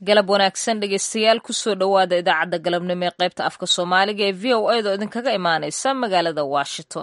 galab wanaagsan dhegeystayaal kusoo dhowaada idaacadda galabnimo ee qaybta afka soomaaliga ee v o a da idinkaga imaaneysa magaalada washington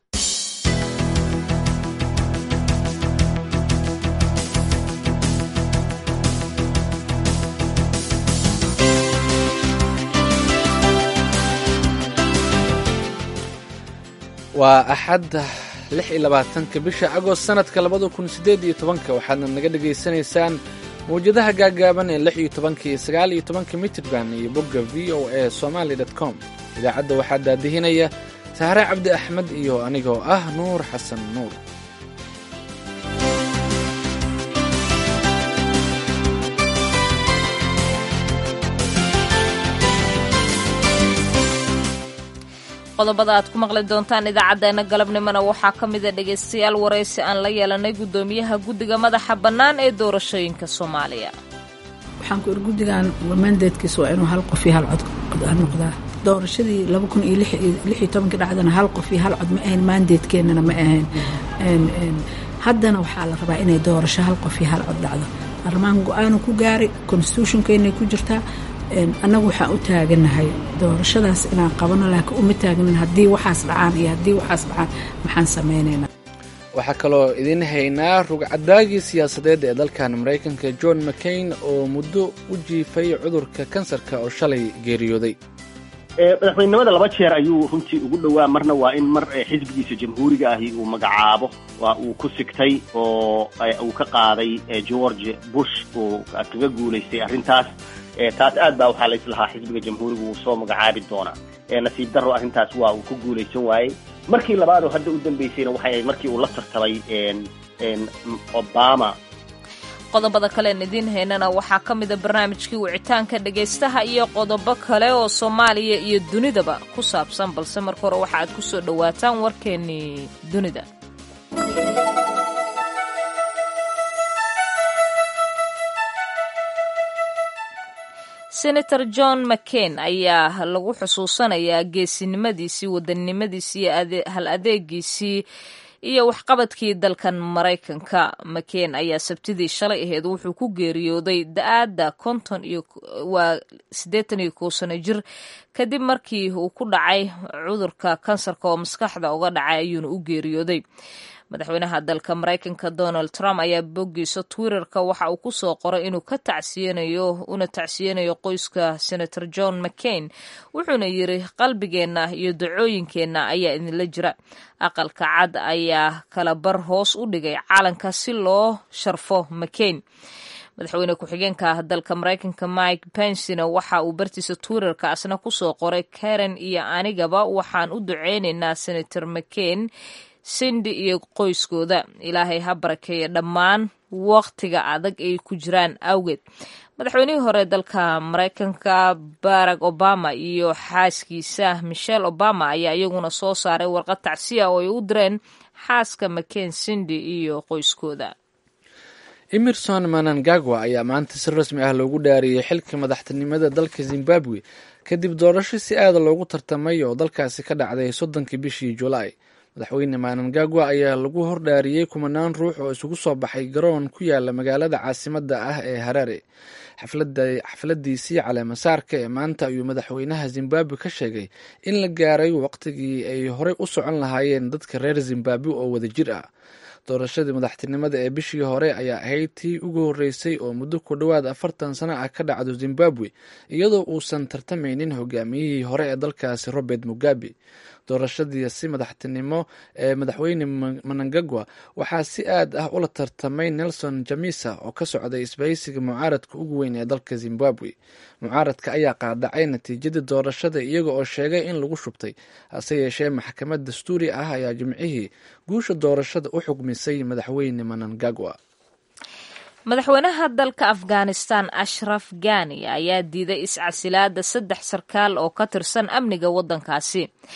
waa axadda lix iyo labaatanka bisha agost sanadka labada kun siddeed iyo tobanka waxaadna naga dhegaysanaysaan mawjadaha gaagaaban ee lix iyo tobanka iyo sagaal iyo tobanka mitrband iyo bogga v o a somaali dot com idaacadda waxaa daadihinaya sahre cabdi axmed iyo anigoo ah nuur xasan nuur qodobada aad ku maqli doontaan idaacaddeenna galabnimona waxaa ka mida dhegaystayaal waraysi aan la yeelanay guddoomiyaha guddiga madaxa bannaan ee doorashooyinka soomaaliya waxaan ku iri guddigan mandaedkiisa waa inuu hal qof iyo hal cod noqdaa doorashadii laba kun iyo lix iyo tobankii dhacdana hal qof iyo hal cod ma ahayn mandaedkeennana ma ahayn haddana waxaa la rabaa inay doorasho hal qof iyo hal cod dhacdo arrimahan go-aanu ku gaaray constitutionkeennay ku jirtaa annagu waxaan u taaganahay doorashadaas inaan qabano laakiin uma taagnin haddii waxaas dhacaan iyo haddii waxaas dhacaan maxaan samaynaynaa waxaa kaloo idiin haynaa rugcadaagii siyaasadeed ee dalkan maraykanka john mccain oo muddo u jiifay cudurka kansarka oo shalay geeriyooday madaxweynenimada laba jeer ayuu runtii ugu dhowaa marna waa in mar xisbigiisa jamhuuriga ahi uu magacaabo waa uu ku sigtay oo uu ka qaaday george bush uu kaga guulaystay arrintaas taas aad baa waxaa laislahaa xisbiga jamhuuriga uu soo magacaabi doonaa nasiib darro arrintaas waa uu ku guulaysan waayey markii labaadoo hadda u dambaysayna waxay ahayd markii uu la tartamay obama qodobada kalean idiin haynana waxaa ka mida barnaamijkii wicitaanka dhegaystaha iyo qodobo kale oo soomaaliya iyo dunidaba ku saabsan balse marka hore waxa aad ku soo dhowaataan warkeennii dunida senator john mccain ayaa lagu xusuusanayaa geesinimadiisii wadannimadiisii iyo hal adeegiisii iyo waxqabadkii dalkan maraykanka mccain ayaa sabtidii shalay aheed wuxuu ku geeriyooday da-aadda konton iyo waa siddeetan iyo kow sano jir kadib markii uu ku dhacay cudurka kansarka oo maskaxda uga dhacay ayuuna u geeriyooday madaxweynaha dalka maraykanka donald trump ayaa boggiisa twitterka waxa uu ku soo qoray inuu ka tacsiyanayo una tacsiyanayo qoyska senator john mccain wuxuuna yiri qalbigeenna iyo dacooyinkeenna ayaa idinla jira aqalka cad ayaa kala bar hoos u dhigay calanka si loo sharfo mccain madaxweyne ku-xigeenka dalka maraykanka mike pensina waxa uu bartiisa twitterka asna kusoo qoray karen iyo anigaba waxaan u duceynaynaa senator mccain sindi iyo qoyskooda ilaahay ha barakeeya dhammaan waqtiga adag ay ku jiraan awgeed madaxweynihii hore dalka maraykanka barack obama iyo xaaskiisa michelle obama ayaa iyaguna soo saaray warqad tacsiya oo ay u direen xaaska mccain sindi iyo qoyskooda emerson manangagwa ayaa maanta si rasmi ah loogu dhaariyey xilka madaxtinimada dalka zimbabwe kadib doorasho si aada loogu tartamay oo dalkaasi ka dhacday soddonkii bishii julaay madaxweyne manangagwa ayaa lagu hordhaariyey kumanaan ruux oo isugu soo baxay garoon ku yaala magaalada caasimadda ah ee harare xafladiisii caleemasaarka ee maanta ayuu madaxweynaha zimbabwe ka sheegay in la gaaray waqtigii ay horey u socon lahaayeen dadka reer zimbabwe oo wada jir ah doorashadii madaxtinimada ee bishii hore ayaa ahayd tii ugu horreysay oo muddo ku dhowaad afartan sano ah ka dhacdo zimbabwe iyadoo uusan tartamaynin hogaamiyihii hore ee dalkaasi robert mugabe doorashadiisi madaxtinimo ee madaxweyne manangagwa waxaa si aad ah ula tartamay nelson jamisa oo ka socday isbahaysiga mucaaradka ugu weyn ee dalka zimbabwe mucaaradka ayaa qaadacay natiijadii doorashada iyaga oo sheegay in lagu shubtay hase yeeshee maxkamad dastuuri ah ayaa jimcihii guusha doorashada u xugmisay madaxweyne manangagwa madaxweynaha dalka afghanistan ashraf gani ayaa diiday iscasilaada saddex sarkaal oo ka tirsan amniga waddankaasi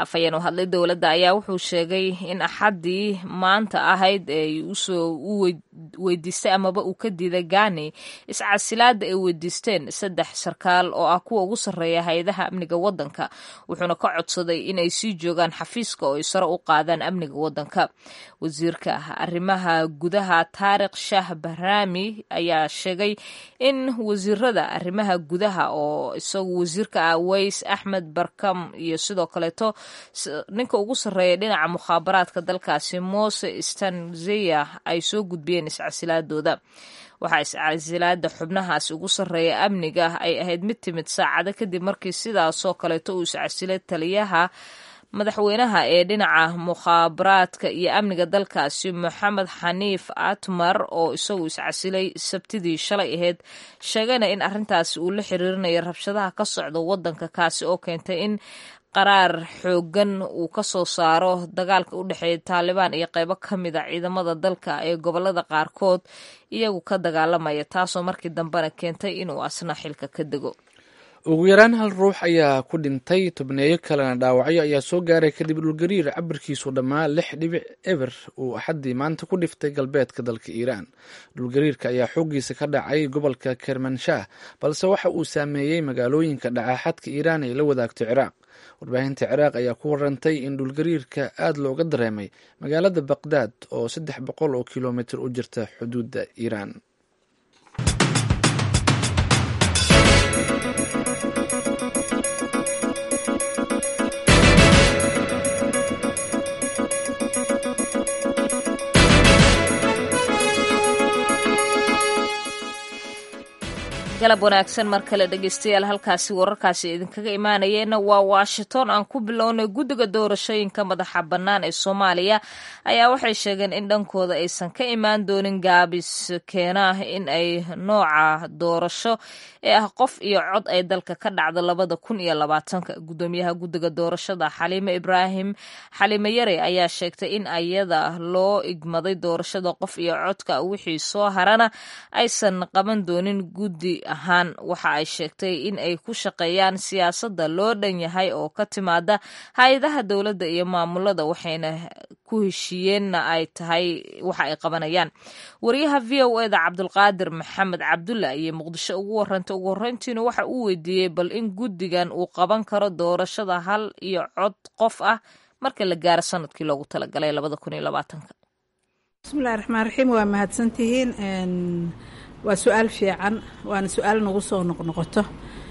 afhayeen u hadlay dowladda ayaa wuxuu sheegay in axaddii maanta ahayd ay usoo u weydiistay amaba uu ka diiday gani iscasilaada ay weydiisteen saddex sarkaal oo ah kuwa ugu sarreeya hay-adaha amniga waddanka wuxuuna ka codsaday in ay sii joogaan xafiiska oo ay sare u qaadaan amniga waddanka wasiirka arrimaha gudaha taarikh shaah bahraami ayaa sheegay in wasiirada arrimaha gudaha oo isagu wasiirka ah ways axmed barkam iyo sidoo kaleeto ninka ugu sarreeya dhinaca mukhaabaraadka dalkaasi mose stanzeya ay soo gudbiyeen iscasilaadooda waxaa iscasilaada xubnahaasi ugu sarreeya amniga ay ahayd mid timid saacado kadib markii sidaasoo kaleeto uu iscasilay taliyaha madaxweynaha ee dhinaca mukhaabaraadka iyo amniga dalkaasi moxamed xaniif atmar oo isagu iscasilay sabtidii shalay ahayd sheegayna in arrintaasi uu la xiriirinayo rabshadaha ka socda waddanka kaasi oo keentay in qaraar xooggan uu ka soo saaro dagaalka u dhexeeya taalibaan iyo qeybo ka mid a ciidamada dalka ee gobolada qaarkood iyagu ka dagaalamaya taasoo markii dambena keentay inuu asna xilka ka dego ugu yaraan hal ruux ayaa ku dhintay tobneeyo kalena dhaawacyo ayaa soo gaaray kadib dhulgariir cabirkiisu dhammaa lix dhibic eber uu axaddii maanta ku dhiftay galbeedka dalka iiraan dhulgariirka ayaa xooggiisa ka dhacay gobolka kermanshah balse waxa uu saameeyey magaalooyinka dhacaaxadka iiraan ay la wadaagto ciraaq warbaahinta ciraaq ayaa ku warantay in dhulgariirka aad looga dareemay magaalada baqdaad oo saddex boqol oo kilomitir u jirta xuduudda iiraan galab wanaagsan mar kale dhegeystayaal halkaasi wararkaasi idinkaga imaanayeenna waa washington aan ku bilownay guddiga doorashooyinka madaxa bannaan ee soomaaliya ayaa waxay sheegeen in dhankooda aysan ka imaan doonin gaabis keena in ay nooca doorasho ee ah qof iyo cod ay dalka ka dhacdo labada kun iyo labaatanka guddoomiyaha guddiga doorashada xaliime ibraahim xaliime yare ayaa sheegtay in ayada loo igmaday doorashada qof iyo codka wixii soo harana aysan qaban doonin guddi ahaan waxa ay sheegtay in ay ku shaqeeyaan siyaasadda loo dhan yahay oo ka timaada hay-adaha dowladda iyo maamulada waxayna ku heshiiyeenna ay tahay waxa ay qabanayaan wariyaha v o eda cabdulqaadir maxamed cabdulla iyo muqdisho ugu warantay ugu horreyntiina waxa uu weydiiyey bal in guddigan uu qaban karo doorashada hal iyo cod qof ah marka la gaaro sanadkii loogu talagalay labada kun iyo labaatanka bismillahi raxmaan raxiim waa mahadsantihiin waa su-aal fiican waana su-aal nagu soo noqnoqoto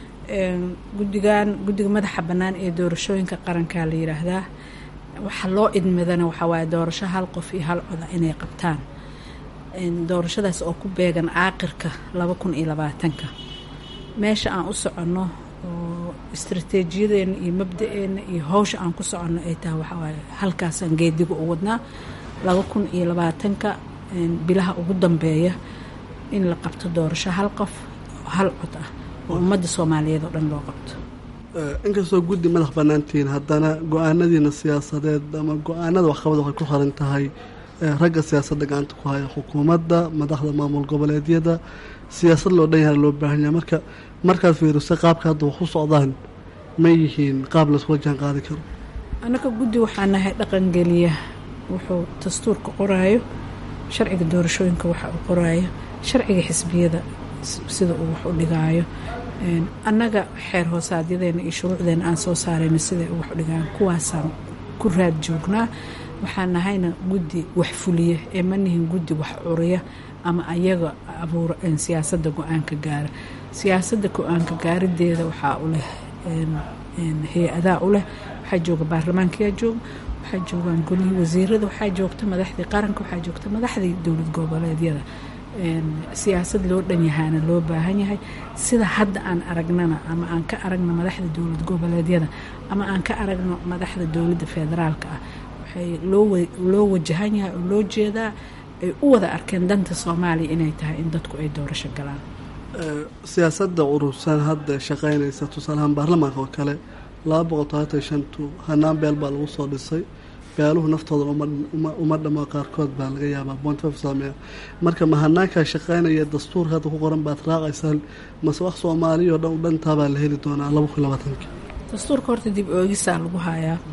guddigan guddiga madaxa bannaan ee doorashooyinka qarankaa la yidhaahdaa waxa loo idmadana waxaa waaye doorasho hal qof iyo hal coda inay qabtaan doorashadaas oo ku beegan caaqirka laba kun iyo labaatanka meesha aan u soconno oo istrateejiyadeena iyo mabda-eena iyo hawsha aan ku soconno ay tahay waxaa waaye halkaasaan geediga u wadnaa laba kun iyo labaatanka bilaha ugu dambeeya in la qabto doorasho hal qof oo hal cod ah oo ummadda soomaaliyeed oo dhan loo qabto inkastoo guddi madax bannaantihiin haddana go-aanadiina siyaasadeed ama go-aanada waxqabad waxay ku xiran tahay ragga siyaasadda gacanta ku haya xukuumadda madaxda maamul goboleedyada siyaasad loo dhan yaha loo baahan yahay marka markaad fiiriso qaabka hadda wax u socdaan ma yihiin qaab laysula jaan qaadi karo annaka guddi waxaa nahay dhaqangeliya wuxuu dastuurka qoraayo sharciga doorashooyinka waxa uu qoraayo sharciga xisbiyada sida uu wax u dhigaayo annaga xeer hoosaadyadeenna iyo shuruucdeena aan soo saarayno siday u wax u dhigaan kuwaasaan ku raad joognaa waxaan nahayna guddi wax fuliya ee ma nihin guddi wax curiya ama ayaga abuura siyaasadda go-aanka gaara siyaasadda go-aanka gaarideeda waxaa u leh hay-adaa u leh waxaa jooga baarlamaankayaa jooga waxaa joogaan golihii wasiirada waxaa joogta madaxdii qaranka waxaa joogta madaxdii dowlad goboleedyada siyaasad loo dhan yahaana loo baahan yahay sida hadda aan aragnana ama aan ka aragno madaxda dowlad goboleedyada ama aan ka aragno madaxda dowladda federaalka ah waxay loo wajahan yahay oo loo jeedaa ay u wada arkeen danta soomaaliya inay tahay in dadku ay doorasho galaan siyaasadda urursan hadda shaqeynaysa tusaalahaan baarlamaanka oo kale laba boqol todobaatan shantu hanaan beel baa lagu soo dhisay beeluhu naftooda uma dhamo qaarkood baa laga yaabaa bontif saameeya marka ma hanaankaa shaqeynaya dastuurka hadda ku qoran baad raacaysaan mase wax soomaaliya oo dhan u dhantaabaa la heli doonaa laba kun labaatanka dastuurka horta dib oogisaa lagu hayaa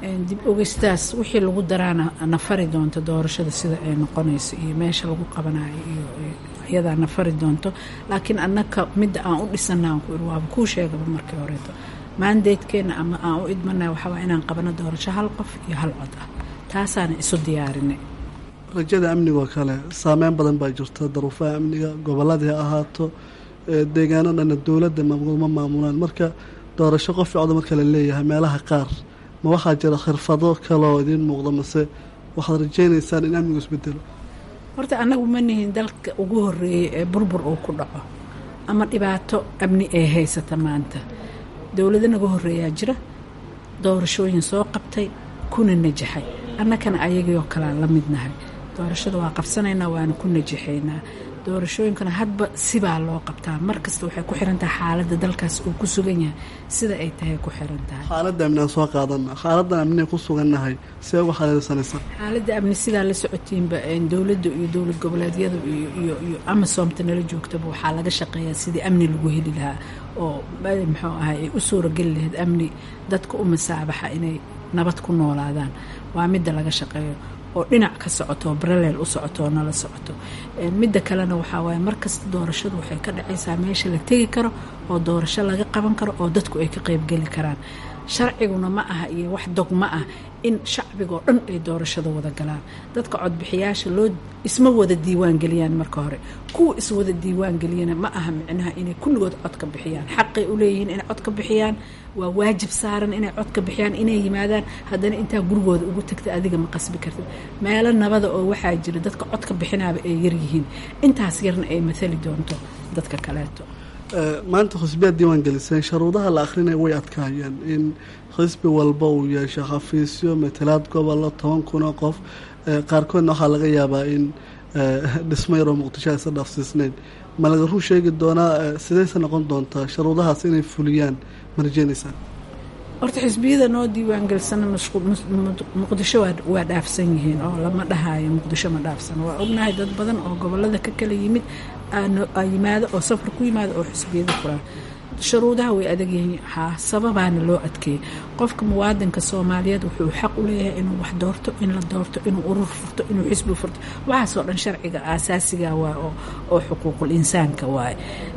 dib ogeystaas wixii lagu daraana nafari doonto doorashada sida ay noqonayso iyo meesha lagu qabanayo iyo iyadaa nafari doonto laakiin annaka midda aan u dhisana waaba kuu sheegaba markii horeeto maandeedkeena ama aan u idmana waxaa inaan qabano doorasho hal qof iyo hal cod ah taasaana isu diyaarinay rajada amnigoo kale saameyn badan baa jirta daruufaha amniga gobolladii ha ahaato deegaano dhanna dowladda ma maamulaan marka doorasho qof cod marka la leeyahay meelaha qaar ma waxaa jira khirfado kaloo idiin muuqda mase waxaad rajaynaysaan in amnigu isbedelo horta annagu ma nihin dalka ugu horeeyay ee burbur uu ku dhaco ama dhibaato amni ee haysata maanta dowlado naga horeeyaa jira doorashooyin soo qabtay kuna najaxay annakana ayagiioo kalean la midnahay doorashada waa qabsanaynaa waana ku najaxaynaa doorashooyinkana hadba sibaa loo qabtaa markasta waxay ku xiran tahay xaaladda dalkaas uu ku sugan yahay sida ay tahay ku xiran tahay xaaladda amni aan soo qaadana xaaladdan amnian ku sugannahay see uga xaleelsanaysa xaaladda amni sidaa la socotiinba dowladda iyo dowlad goboleedyada iyo iyo amasoomta nala joogtaba waxaa laga shaqeeyaa sidii amni lagu heli lahaa oo muxuu ahay ay u suurageli lahayd amni dadka u masaabaxa inay nabad ku noolaadaan waa midda laga shaqeeyo oo dhinac ka socoto oo baraleel u socoto oo nala socoto midda kalena waxaa waaye markasta doorashadu waxay ka dhacaysaa meesha la tegi karo oo doorasho laga qaban karo oo dadku ay ka qeybgeli karaan sharciguna ma aha iyo wax dogma ah in shacbigoo dhan ay doorashada wada galaan dadka codbixiyaasha loo isma wada diiwaan geliyaan marka hore kuwa iswada diiwaan geliyana ma aha micnaha inay kulligood codka bixiyaan xaqay u leeyihiin inay codka bixiyaan waa waajib saaran inay codka bixiyaan inay yimaadaan haddana intaa gurigooda ugu tagta adiga ma qasbi kartid meelo nabada oo waxaa jira dadka codka bixinaaba ay yaryihiin intaas yarna ay mathali doonto dadka kaleeto maanta xisbiyaad diiwaan geliseen sharuudaha la akrinaya way adkaayeen in xisbi walba uu yeesho xafiisyo matalaad gobollo toban kun oo qof qaarkoodna waxaa laga yaabaa in dhismo yaroo muqdisho aysa dhaafsiisnayn ma laga run sheegi doonaa sidayse noqon doontaa sharuudahaas inay fuliyaan ma rajeynaysaan horta xisbiyada noo diiwaangelisana muqdisho waa dhaafsan yihiin oo lama dhahaayo muqdisho ma dhaafsan waa ognahay dad badan oo gobolada ka kala yimid yimaado oo safar ku yimaado oo xisbiyada furaan shuruudaha way adag yihiin haa sababaana loo adkeeyay qofka muwaadinka soomaaliyeed wuxuu xaq u leeyahay inuu wax doorto in la doorto inuu urur furto inuu xisbi furto waxaasoo dhan sharciga aasaasiga waay oo xuquuqul insaanka waaye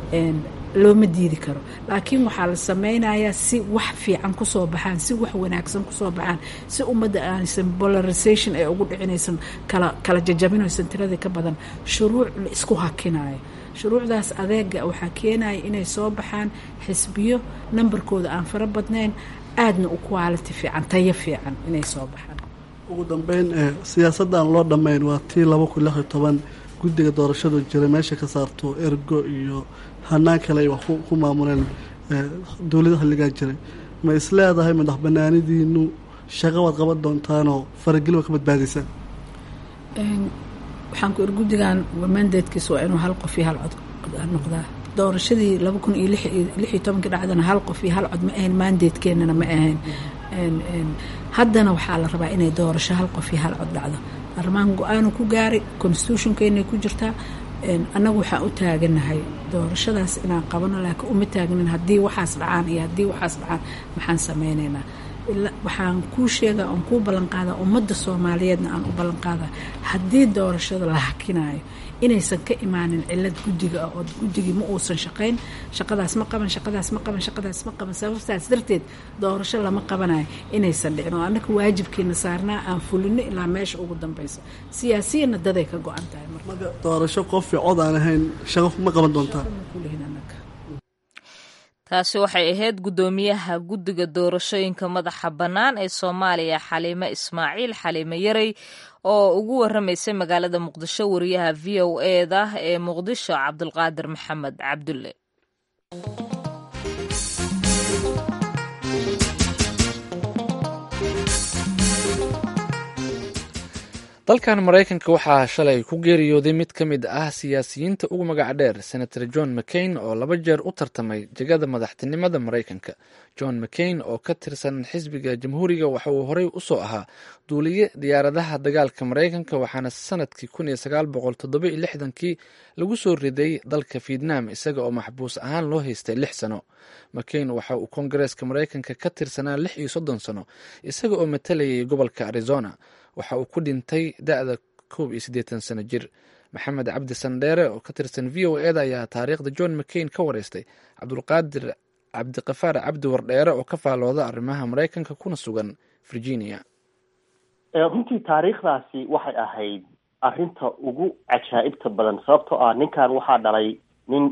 looma diidi karo laakiin waxaa la sameynayaa si wax fiican kusoo baxaan si wax wanaagsan kusoo baxaan si ummadda aanaysan polarization ee ugu dhicinaysan kala kala jajabinaysan tiradii ka badan shuruuc la isku hakinayo shuruucdaas adeega waxaa keenaya inay soo baxaan xisbiyo nambarkooda aan fara badnayn aadna u quality fiican tayo fiican inay soo baxaan ugu dambeyn siyaasadda aan loo dhammayn waa tii laba kun lix iyo toban guddiga doorashadu jira meesha ka saarto ergo iyo hanaan kale ay wax ku maamuleen dowlada xilligaa jiray ma is leedahay madax banaanidiinu shaqo waad qaban doontaanoo farageli waa ka badbaadaysaan waxaan ku iri guddigan mandatekiis waa inuu hal qof iyo hal cod noqdaa doorashadii laba kun iyo lix iyo tobankii dhacdana hal qof iyo hal cod ma ahayn mandatekeenana ma ahayn haddana waxaa la rabaa inay doorasho hal qof iyo hal cod dhacdo baarlamaan go-aanu ku gaaray constitutionkeennay ku jirtaa annagu waxaan u taaganahay doorashadaas inaan qabano laakiin uma taagnin haddii waxaas dhacaan iyo haddii waxaas dhacaan maxaan sameynaynaa waxaan kuu sheegaa oon kuu ballanqaadaa ummadda soomaaliyeedna aan u ballanqaadaa haddii doorashada la hakinaayo inaysan ka imaanin cilad guddiga ah oo guddigii ma uusan shaqayn shaqadaas ma qaban shaqadaas ma qaban shaqadaas ma qaban sababtaas darteed doorasho lama qabanayo inaysan dhicin oo annaka waajibkiina saarnaa aan fulino ilaa meesha ugu dambaysa siyaasiyana daday ka go-an tahay marka doorasho qof cod aan ahayn shaqo ma qaban doontaa taasi waxay ahayd guddoomiyaha guddiga doorashooyinka madaxa bannaan ee soomaaliya xaliime ismaaciil xaliime yarey oo ugu waramaysay magaalada muqdisho wariyaha v o eda ee muqdisho cabdulqaadir maxamed cabdulle dalkan maraykanka waxaa shalay ku geeriyooday mid ka mid ah siyaasiyiinta ugu magaca dheer senator john mccain oo laba jeer u tartamay jegada madaxtinimada maraykanka john mccain oo ka tirsan xisbiga jamhuuriga waxa uu horey usoo ahaa duuliye diyaaradaha dagaalka maraykanka waxaana sanadkii kun iyo sagaal boqol toddoba iyo lixdankii lagu soo riday dalka vietnam isaga oo maxbuus ahaan loo haystay lix sano mccain waxa uu koongareeska maraykanka ka tirsanaa lix iyo soddon sano isaga oo matalayay gobolka arizona waxa uu ku dhintay da-da koob iyo siddeetan sano jir maxamed cabdi sandheere oo ka tirsan v o eda ayaa taariikhda john mccain ka wareystay cabdulqaadir cabdiqafaar cabdi wardheere oo ka faalooda arrimaha maraykanka kuna sugan virginia runtii taariikhdaasi waxay ahayd arrinta ugu cajaa'ibta badan sababtoo ah ninkan waxaa dhalay nin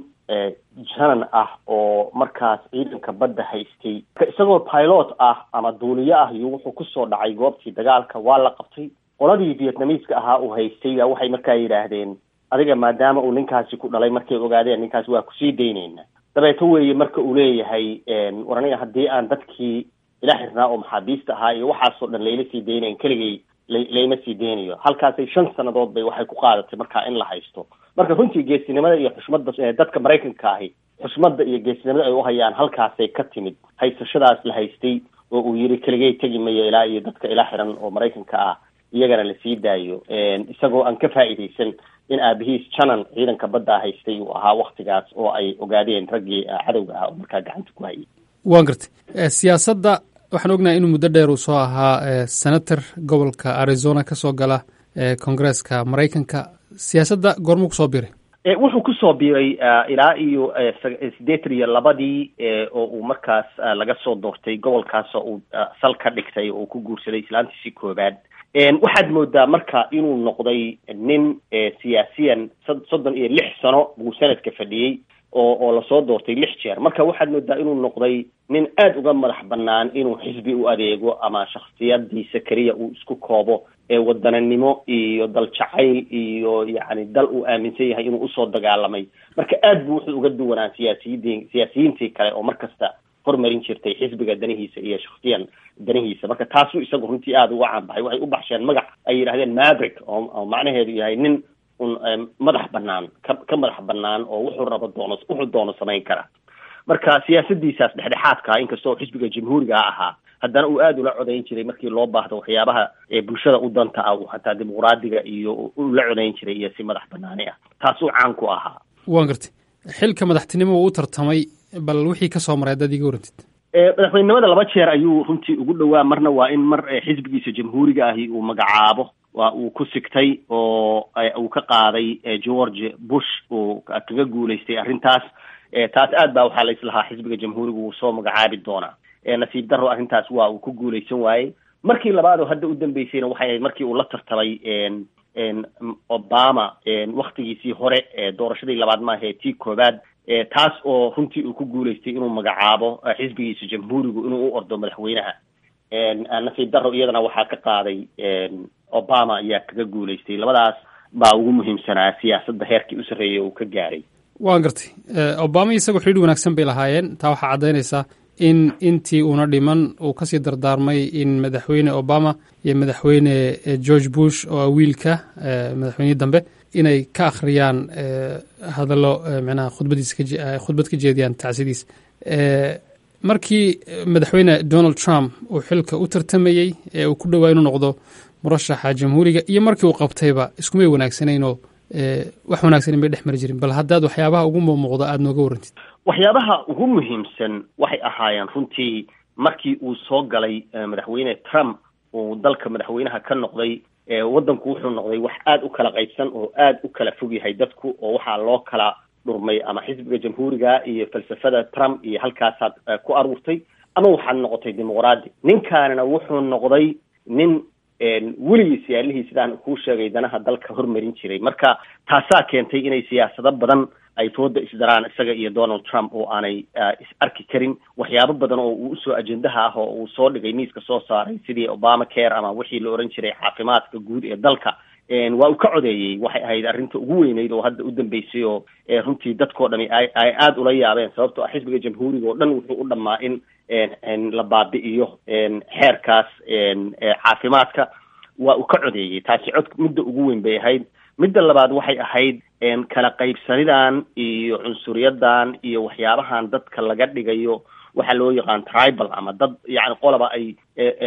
janan ah oo markaas ciidanka badda haystay isagoo pilot ah ama duuliye ah iyo wuxuu kusoo dhacay goobtii dagaalka waa la qabtay qoladii vietnamiiska ahaa uu haystay baa waxay markaa yidhaahdeen adiga maadaama uu ninkaasi ku dhalay markay ogaadeen ninkaasi waa kusii daynayna dabeeto weeye marka uu leeyahay war aniga haddii aan dadkii ila xirnaa oo maxaabiista ahaa iyo waxaasoo dhan layla sii daynayn keligay layma sii deynayo halkaasay shan sanadood bay waxay ku qaadatay markaa in la haysto marka runtii geesinimada iyo xushmadda dadka maraykanka ahi xushmadda iyo geesinimada ay uhayaan halkaasay ka timid haysashadaas la haystay oo uu yiri keligay tegi mayo ilaa iyo dadka ila xiran oo maraykanka ah iyagana lasii daayo isagoo aan ka faa'iidaysan in aabihiis janan ciidanka badda haystay uu ahaa waktigaas oo ay ogaadeen raggii cadowga ah oo markaa gacanta ku hayay waan gartay siyaasadda waxaan ognahay inuu muddo dheer uu soo ahaa senator gobolka arizona ka soo gala koongareeska maraykanka siyaasadda goormuu kusoo biray wuxuu kusoo biiray ilaa iyo siddeetan iyo labadii oo uu markaas laga soo doortay gobolkaas oo uu sal ka dhigtay oo uu ku guursaday islaantiisii koobaad waxaad moodaa marka inuu noqday nin siyaasiyan soddon iyo lix sano buu sanadka fadhiyey oo oo lasoo doortay lix jeer marka waxaad moodaa inuu noqday nin aada uga madax bannaan inuu xisbi u adeego ama shaksiyadiisa keliya uu isku koobo ee wadananimo iyo dal jacayl iyo yacni dal uu aaminsan yahay inuu usoo dagaalamay marka aad buu wuxuu uga duwanaa siyaasiyidii siyaasiyiintii kale oo mar kasta hormarin jirtay xisbiga danihiisa iyo shaksiyan danihiisa marka taasuu isagu runtii aada uga caanbaxay waxay u baxsheen magac ay yidhahdeen maverick oo oo macnaheedu yahay nin un madax banaan ka ka madax banaan oo wuxuu rabo doono wuxuu doono samayn kara marka siyaasadiisaas dhexdhexaadka inkastoo xisbiga jamhuuriga ahaa haddana uu aada ula codayn jiray markii loo baahdo waxyaabaha bulshada u danta ah uu hataa dimuqraadiga iyo ula codayn jiray iyo si madax banaani ah taasuu caan ku ahaa waan gartay xilka madaxtinimo uu u tartamay bal wixii ka soo maray haddaad iga warantid madaxweynenimada laba jeer ayuu runtii ugu dhowaa marna waa in mar xisbigiisa jamhuuriga ahi uu magacaabo waa uu ku sigtay oo uu ka qaaday george bush uu kaga guulaystay arrintaas taas aad baa waxaa la islahaa xisbiga jamhuuriga wuu soo magacaabi doonaa nasiib daro arrintaas waa uu ku guulaysan waayey markii labaad oo hadda u dambeysayna waxay ahayd markii uu la tartamay obama waktigiisii hore doorashadii labaad maahae tii koobaad taas oo runtii uu ku guulaystay inuu magacaabo xisbigiisa jamhuurigu inuu u ordo madaxweynaha nasiib daro iyadana waxaa ka qaaday obama ayaa kaga guulaystay labadaas baa ugu muhiimsanaa siyaasadda heerkii u sarreeyay uu ka gaaray waan gartay obama isagoo xidhiir wanaagsan bay lahaayeen taa waxaa caddaynaysaa in intii uuna dhiman uu kasii dardaarmay in madaxweyne obama iyo madaxweyne george bush oo wiilka madaxweynihii dambe inay ka akhriyaan hadallo micnaha khudbadiisa khudbad ka jeediyaan tacsidiis markii madaxweyne donald trump uu xilka u tartamayey ee uu ku dhowaa inuu noqdo murashaxa jamhuuriga iyo markii uu qabtayba iskumay wanaagsanaynoo wax wanaagsan may dhex mari jirin bal haddaad waxyaabaha ugu muuqda aada nooga warantid waxyaabaha ugu muhiimsan waxay ahaayeen runtii markii uu soo galay madaxweyne trump uu dalka madaxweynaha ka noqday waddanku wuxuu noqday wax aada u kala qaybsan oo aada u kala fog yahay dadku oo waxaa loo kala dhurmay ama xisbiga jamhuuriga iyo falsafada trump iyo halkaasaad ku aruurtay ama waxaad noqotay dimuqraadi ninkaanina wuxuu noqday nin weligiis yaalihii sidaan kuu sheegay danaha dalka hormarin jiray marka taasaa keentay inay siyaasado badan ay fooda isdaraan isaga iyo donald trump oo aanay is arki karin waxyaabo badan oo uu usoo ajendaha ah oo uu soo dhigay miiska soo saaray sidii obama care ama wixii la oran jiray caafimaadka guud ee dalka waa uu ka codeeyey waxay ahayd arrinta ugu weyneyd oo hadda u dambeysay oo runtii dadkoo dhami ay ay aada ula yaabeen sababtoo ah xisbiga jamhuuriga oo dhan wuxuu u dhammaa in la baabi'iyo xeerkaas caafimaadka waa uu ka codeeyey taasi cod midda ugu weyn bay ahayd midda labaad waxay ahayd kala qaybsanidan iyo cunsuriyadan iyo waxyaabahan dadka laga dhigayo waxaa loo yaqaan tribal ama dad yani qolaba ay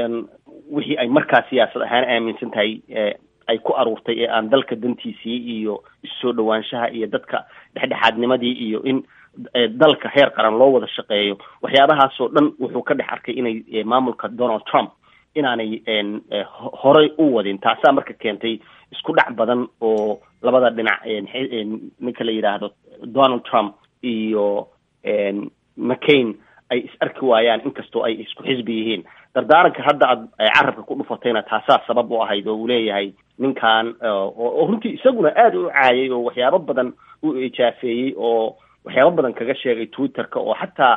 wixii ay markaa siyaasad ahaan aaminsan tahay ay ku aruurtay ee aan dalka dantiisii iyo issoo dhawaanshaha iyo dadka dhexdhexaadnimadii iyo in dalka heer qaran loo wada shaqeeyo waxyaabahaasoo dhan wuxuu ka dhex arkay inay maamulka donald trump inaanay horay u wadin taasaa marka keentay isku dhac badan oo labada dhinac ninka la yidhaahdo donald trump iyo mccain ay is arki waayaan inkastoo ay isku xisbi yihiin dardaaranka hadda aad carabka ku dhufatayna taasaa sabab u ahayd oo uu leeyahay ninkan oo runtii isaguna aada u caayay oo waxyaabo badan u ijaafeeyey oo waxyaabo badan kaga sheegay twitterka oo xataa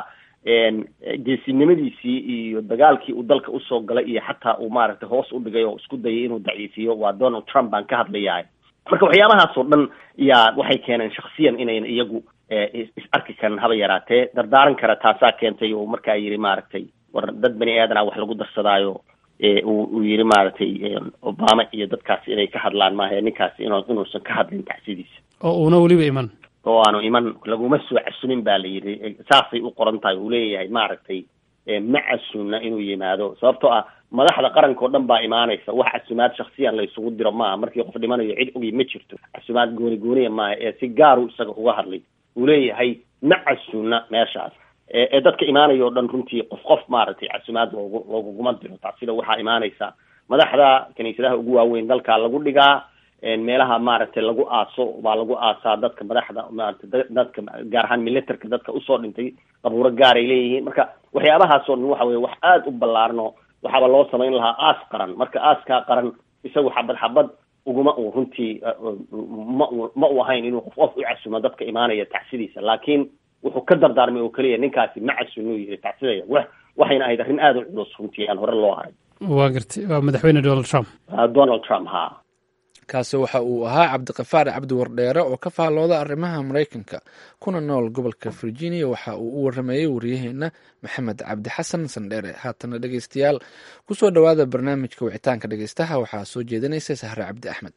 geesinimadiisii iyo dagaalkii uu dalka usoo galay iyo xataa uu maaragtay hoos u dhigay oo isku dayay inuu daciifiyo waa donald trump baan ka hadlayahay marka waxyaabahaas oo dhan yaa waxay keeneen shaksiyan inayn iyagu is arki karin haba yaraatee dardaaran kara taasaa keentay oo markaa yidhi maaragtay war dad bani aadana wax lagu darsadaayo uu yidhi maaragtay obama iyo dadkaas inay ka hadlaan maaha ninkaasi in inuusan ka hadlin tacsidiisa oo uuna weliba iman oo aanu iman laguma soo casumin ba la yidhi saasay u qoran tahay uu leeyahay maaragtay ma casunna inuu yimaado sababtoo ah madaxda qaranka oo dhan baa imaanaysa wax casumaad shaksiyan la isugu diro maaha markii qof dhimanayo cid ogi ma jirto casumaad gooni gooniya maaha ee si gaaru isaga uga hadlay uu leeyahay ma casunna meeshaas ee dadka imaanaya oo dhan runtii qof qof maaragtay casumaad loogu looguguma diro taasida waxaa imaanaysa madaxda kiniisadaha ugu waaweyn dalka lagu dhigaa meelaha maaragtay lagu aaso baa lagu aasaa dadka madaxda maaragtay dadka gaar ahaan militarka dadka usoo dhintay qabuuro gaaray leeyihiin marka waxyaabahaasoo dhan waxa weye wax aada u ballaarno waxaaba loo samayn lahaa aas qaran marka aaskaa qaran isagu xabad xabad uguma uu runtii ma u ma u ahayn inuu qof qof u casumo dadka imaanaya tacsidiisa laakiin wuxuu ka dardaarmay oo keliya ninkaasi ma casunuu yihi tacsidaya wa waxayna ahayd arrin aada u culus runtii aan hore loo haray waa gartay waa madaxweyne donald trump donald trump ha kaasi waxa uu ahaa cabdiqafaar cabdi wardheere oo ka faallooda arrimaha maraykanka kuna nool gobolka virginia waxa uu u waramayey waryaheena maxamed cabdi xasan sandheere haatana dhegeystayaal kusoo dhowaada barnaamijka wicitaanka dhegeystaha waxaa soo jeedinaysa sahre cabdi axmed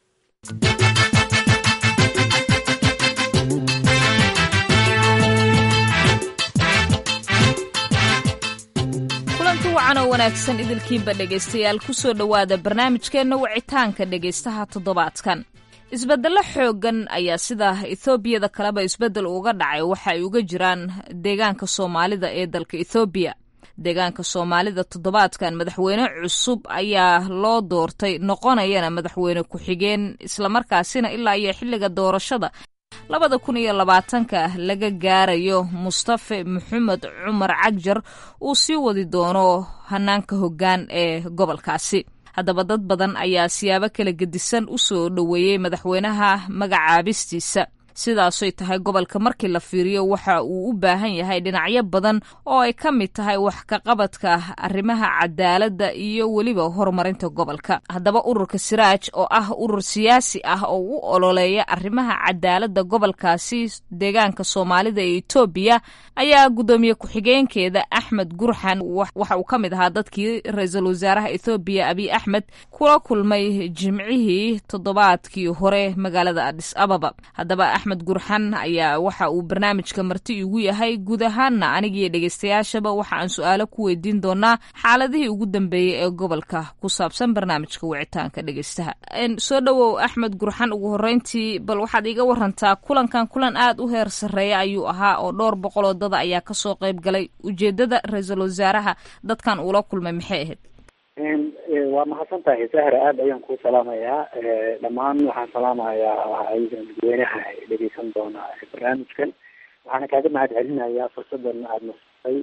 kulanti wacan oo wanaagsan idilkiinba dhegaystayaal kusoo dhowaada barnaamijkeenna wicitaanka dhegaystaha toddobaadkan isbeddello xooggan ayaa sida ethoobiada kaleba isbeddel uga dhacay waxa ay uga jiraan deegaanka soomaalida ee dalka ethoobiya deegaanka soomaalida toddobaadkan madaxweyne cusub ayaa loo doortay noqonayana madaxweyne ku-xigeen islamarkaasina ilaa iyo xilliga doorashada labada kun iyo labaatanka laga gaarayo mustafe maxamed cumar cagjar uu sii wadi doono hanaanka hoggaan ee gobolkaasi haddaba dad badan ayaa siyaabo kala gedisan u soo dhoweeyey madaxweynaha magacaabistiisa sidaasoy tahay gobolka markii la fiiriyo waxa uu u baahan yahay dhinacyo badan oo ay ka mid tahay wax ka qabadka arrimaha cadaaladda iyo weliba horumarinta gobolka haddaba ururka siraaj oo ah urur siyaasi ah oo u ololeeya arrimaha cadaaladda gobolkaasi deegaanka soomaalida ee etoobiya ayaa guddoomiye ku-xigeenkeeda axmed gurxan waxa uu ka mid ahaa dadkii ra-iisul wasaaraha ethoobiya abiy axmed kula kulmay jimcihii toddobaadkii hore magaalada adis ababa haddaba axmed gurxan ayaa waxa uu barnaamijka marti igu yahay guud ahaanna anigiiyo dhegeystayaashaba waxa aan su-aalo ku weydiin doonaa xaaladihii ugu dambeeyey ee gobolka ku saabsan barnaamijka wicitaanka dhegeystaha soo dhowow axmed gurxan ugu horeyntii bal waxaad iiga warantaa kulankan kulan aada u heer sarreeya ayuu ahaa oo dhowr boqoloo dada ayaa kasoo qayb galay ujeedada ra-iisul wasaaraha dadkan uula kulmay maxay ahayd waa mahadsan tahay sahra aada ayaan kuu salaamayaa dhammaan waxaan salaamayaa dadweynaha dhegeysan doona barnaamijkan waxaana kaaga mahad celinayaa fursadan aada nasatay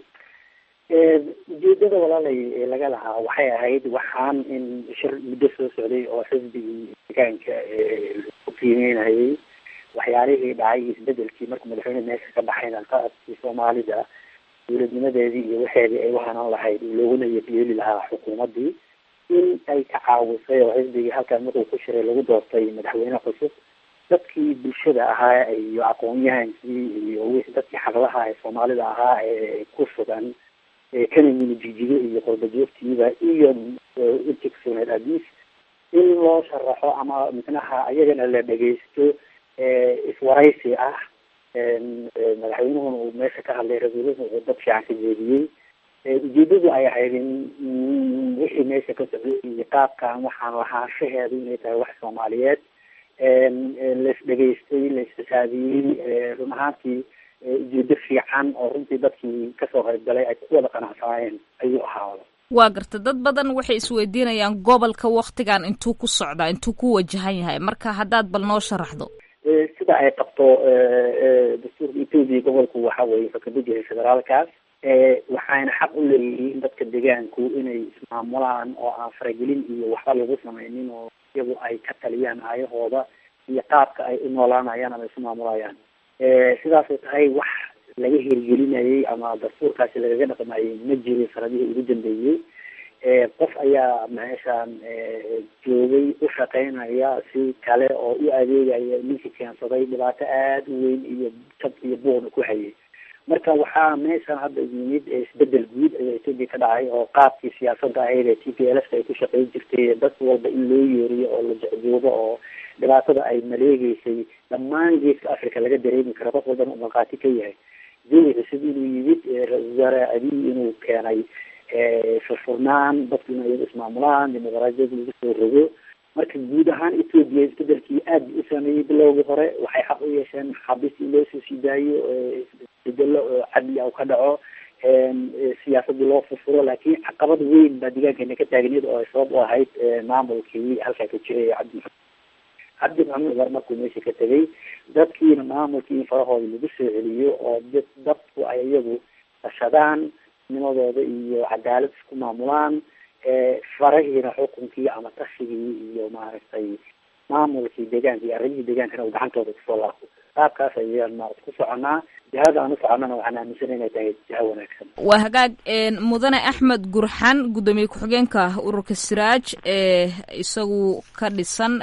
ujeedada walaalay ee laga lahaa waxay ahayd waxaan in shir muddo soo socday oo xisbigii deegaanka ku qiimeynayay waxyaalihii dhacay isbedelkii markuu madaxweyne meesha ka baxayna qaadkii soomaalida dowladnimadeedii iyo waxeedii ay uhanaan lahayd looguna yeeli lahaa xukuumaddii in ay ka caawisay oo xisbigii halkaan markuu ku shiray lagu doortay madaxweyne cusub dadkii bulshada ahaa iyo aqoon-yahankii iyo wixii dadkii xaqlaha ee soomaalida ahaa ee ku sugan kana yimi jijigo iyo qorbajoogtiiba iyo intii kusuganeed adiis in loo sharaxo ama micnaha iyagana la dhegeysto iswaraysi ah madaxweynuhuna uu meesha ka hadlay ra-iisulhu uu dad fiican ka jeediyey ujeedadu ay ahayd in wixii meesha ka socday iyo qaabkan waxaan lahaanshaheedu inay tahay wax soomaaliyeed lais dhegaystay la isxisaabiyey run ahaantii ujeedo fiican oo runtii dadkii kasoo qaybgalay ay ku wada qanacsanaayeen ayuu ahaada waa garta dad badan waxay isweydiinayaan gobolka waktigan intuu ku socdaa intuu ku wajahan yahay marka haddaad bal noo sharaxdo sida ay qabto dastuurka etoobiya gobolku waxa weye wuxuu kamid yahay federaalkaas waxayna xaq u leeyihiin dadka deegaanku inay ismaamulaan oo aan faragelin iyo waxba lagu samaynin oo iyagu ay ka taliyaan aayahooda iyo qaabka ay u noolaanayaan ama isu maamulayaan sidaasay tahay wax laga hirgelinayay ama dastuurkaasi lagaga dhaqmayay ma jirin sanadihii ugu dambeeyey qof ayaa meeshaan joogay u shaqeynaya si kale oo u adeegaya ninkii keensaday dhibaato aada u weyn iyo jab iyo buuqna ku hayay marka waxaa meeshan hadda yimid isbedel guud ayaa etoobiya ka dhacay oo qaabkii siyaasadda ahayd ee t p l f ay ku shaqeyn jirtay dad walba in loo yeeriyo oo la jecjoogo oo dhibaatada ay maleegeysay dhammaan geeska africa laga dareemi karo qof walbana u markhaati ka yahay jawi cusub inuu yimid ra-isul wasaare abiy inuu keenay furfurnaan dadku inay iyaga ismaamulaan dimuqraadiyad lagu soo rogo marka guud ahaan etoobiya isbedelkii aad u sameeyey bilowgii hore waxay xaq u yeesheen xabis in loo soo sii daayo isbedelo oo cadli ah ka dhaco siyaasadii loo furfuro laakiin caqabad weyn baa deegaankeena ka taagniyad oo ay sabab u ahayd maamulkii halkaa ka jiray cabdi cabdi maxamed umar markuu meesha ka tegay dadkiina maamulkii in farahooda lagu soo celiyo oo dadku ay iyagu tashadaan nimadooda iyo cadaalad isku maamulaan farahiina xukunkii ama tashigii iyo maaragtay maamulkii deegaanka iyo arrimihii deegaankana uu gacantooda kusoo laabto qaabkaas ayaan maarata ku soconaa jihada aan u soconnana waxaan aaminsana inay tahay jiha wanaagsan waa hagaag mudane axmed gurxan guddoomiye ku-xigeenka ururka siraaj ee isagu ka dhisan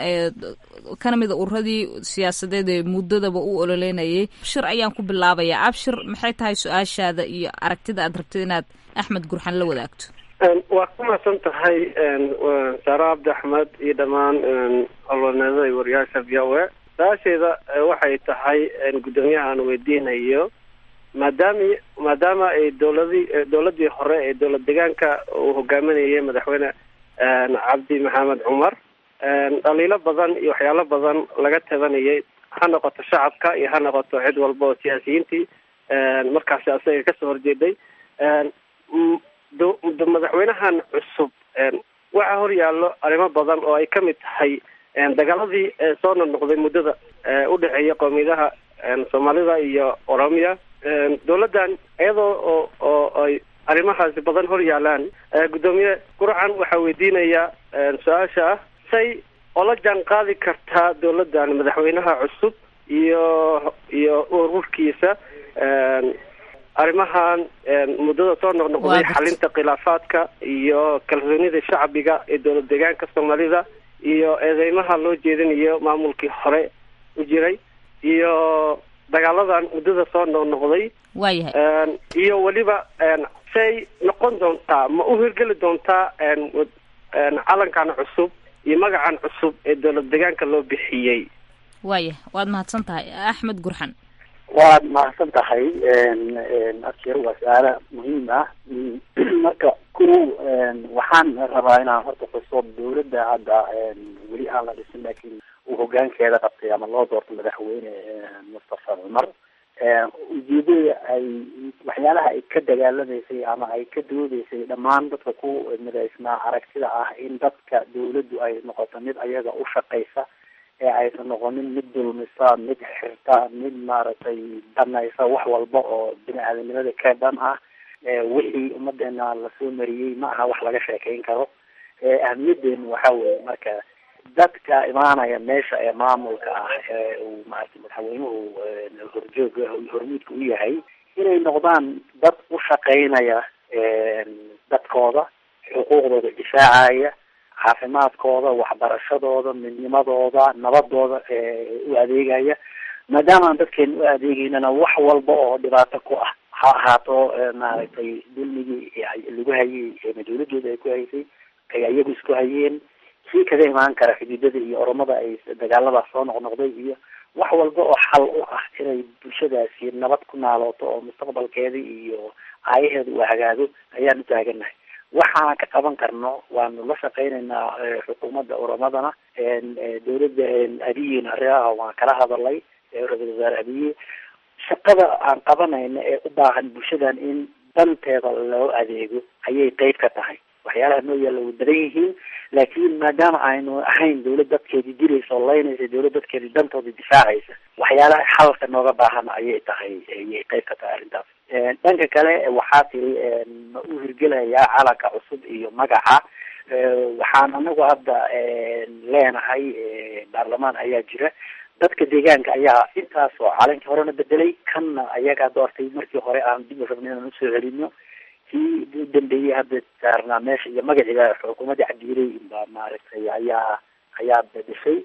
kana mida ururadii siyaasadeed ee muddadaba u ololeynayay abshir ayaan ku bilaabayaa abshir maxay tahay su-aashaada iyo aragtida aad rabtid inaad axmed gurxan la wadaagto waa ku mahadsan tahay saare cabdi axmed iyo dhammaan olwaneedada iyo wariyaasha v o a su-aasheeda waxay tahay guddoomiyaha aan weydiinayo maadaami maadaama ay dowladii dowladii hore ee dowlad deegaanka uu hogaaminayay madaxweyne cabdi maxamed cumar dhaliilo badan iyo waxyaalo badan laga tabanayay ha noqoto shacabka iyo ha noqoto cid walba oo siyaasiyiintii markaasi asaga kasoo horjeeday madaxweynahan cusub waxaa hor yaallo arrimo badan oo ay ka mid tahay dagaaladii soo noqnoqday muddada udhexeeya qoomiyadaha soomaalida iyo oromiya dowladdan iyadoo oo oo ay arrimahaasi badan hor yaalaan guddoomiye gurcan waxaa weydiinaya su-aasha ah say ola jaan qaadi kartaa dowladdan madaxweynaha cusub iyo iyo ururkiisa arrimahan muddada soo noqnoqday xalinta khilaafaadka iyo kalsoonida shacbiga ee dowlad deegaanka soomaalida iyo eedeymaha loo jeedinayo maamulkii hore u jiray iyo dagaaladan muddada soo noqnoqday waayahay iyo weliba say noqon doontaa ma u hirgeli doontaa calankan cusub iyo magacan cusub ee dowlad deegaanka loo bixiyey waayah waad mahadsan tahay axmed gurxan waad mahadsan tahay abshir waa su-aalo muhiim ah marka ku waxaan rabaa inaan horta xuso dowladda hadda weli aan la dhisin laakiin uu hogaankeeda qabtay ama loo doorto madaxweyne mustafa cumar ujeedada ay waxyaalaha ay ka dagaalamaysay ama ay ka doodeysay dhammaan dadka ku midaysnaa aragtida ah in dadka dawladdu ay noqoto mid ayaga u shaqaysa ee aysan noqonin mid dulmisa mid xirta mid maaragtay danaysa wax walba oo bini aadamnimada ka dhan ah wixii ummadeena lasoo mariyey ma aha wax laga sheekeyn karo ahamiyadeenu waxa weeye marka dadka imaanaya meesha ee maamulka ah ee uu maaragtay madaxweynuhu horjooga hormuudka u yahay inay noqdaan dad u shaqeynaya dadkooda xuquuqdooda difaacaya caafimaadkooda waxbarashadooda midnimadooda nabadooda u adeegaya maadaama aan dadkeena u adeegeynana wax walba oo dhibaato ku ah ha ahaato maaragtay dulmigii lagu hayay dawladooda ay ku haysay ay ayagu isku hayeen kii kaga imaan kara xuduudada iyo oromada ay dagaaladaas soo noqnoqday iyo wax walba oo xal u ah inay bulshadaasi nabad ku naalooto oo mustaqbalkeeda iyo aayaheeda uu hagaago ayaan u taagannahay waxaan ka qaban karno waanu la shaqeynaynaa xukuumadda oromadana dawladda abiyina arrimaha waan kala hadalay ra-isul wasaare abiye shaqada aan qabanayna ee u baahan bulshadan in danteeda loo adeego ayay qeyb ka tahay waxyaalaha noo yaalla way badan yihiin laakiin maadaama aynu ahayn dawlad dadkeedii diraysa oo laynaysa dawlad dadkeedii dantooda difaacaysa waxyaalaha xalka nooga baahan ayay tahay ayay qeyb ka tahay arrintaas dhanka kale waxaa tiri ma u hirgelayaa calanka cusub iyo magaca waxaan anagu hadda leenahay baarlamaan ayaa jira dadka deegaanka ayaa intaas oo calankii horena bedelay kanna ayagaa doortay markii hore aan dib u rabnay inaan usoo celino kii u dambeeyey hadda saarnaa meesha iyo magaciiba xukuumadda cabdiiley baa maaragtay ayaa ayaa bedeshay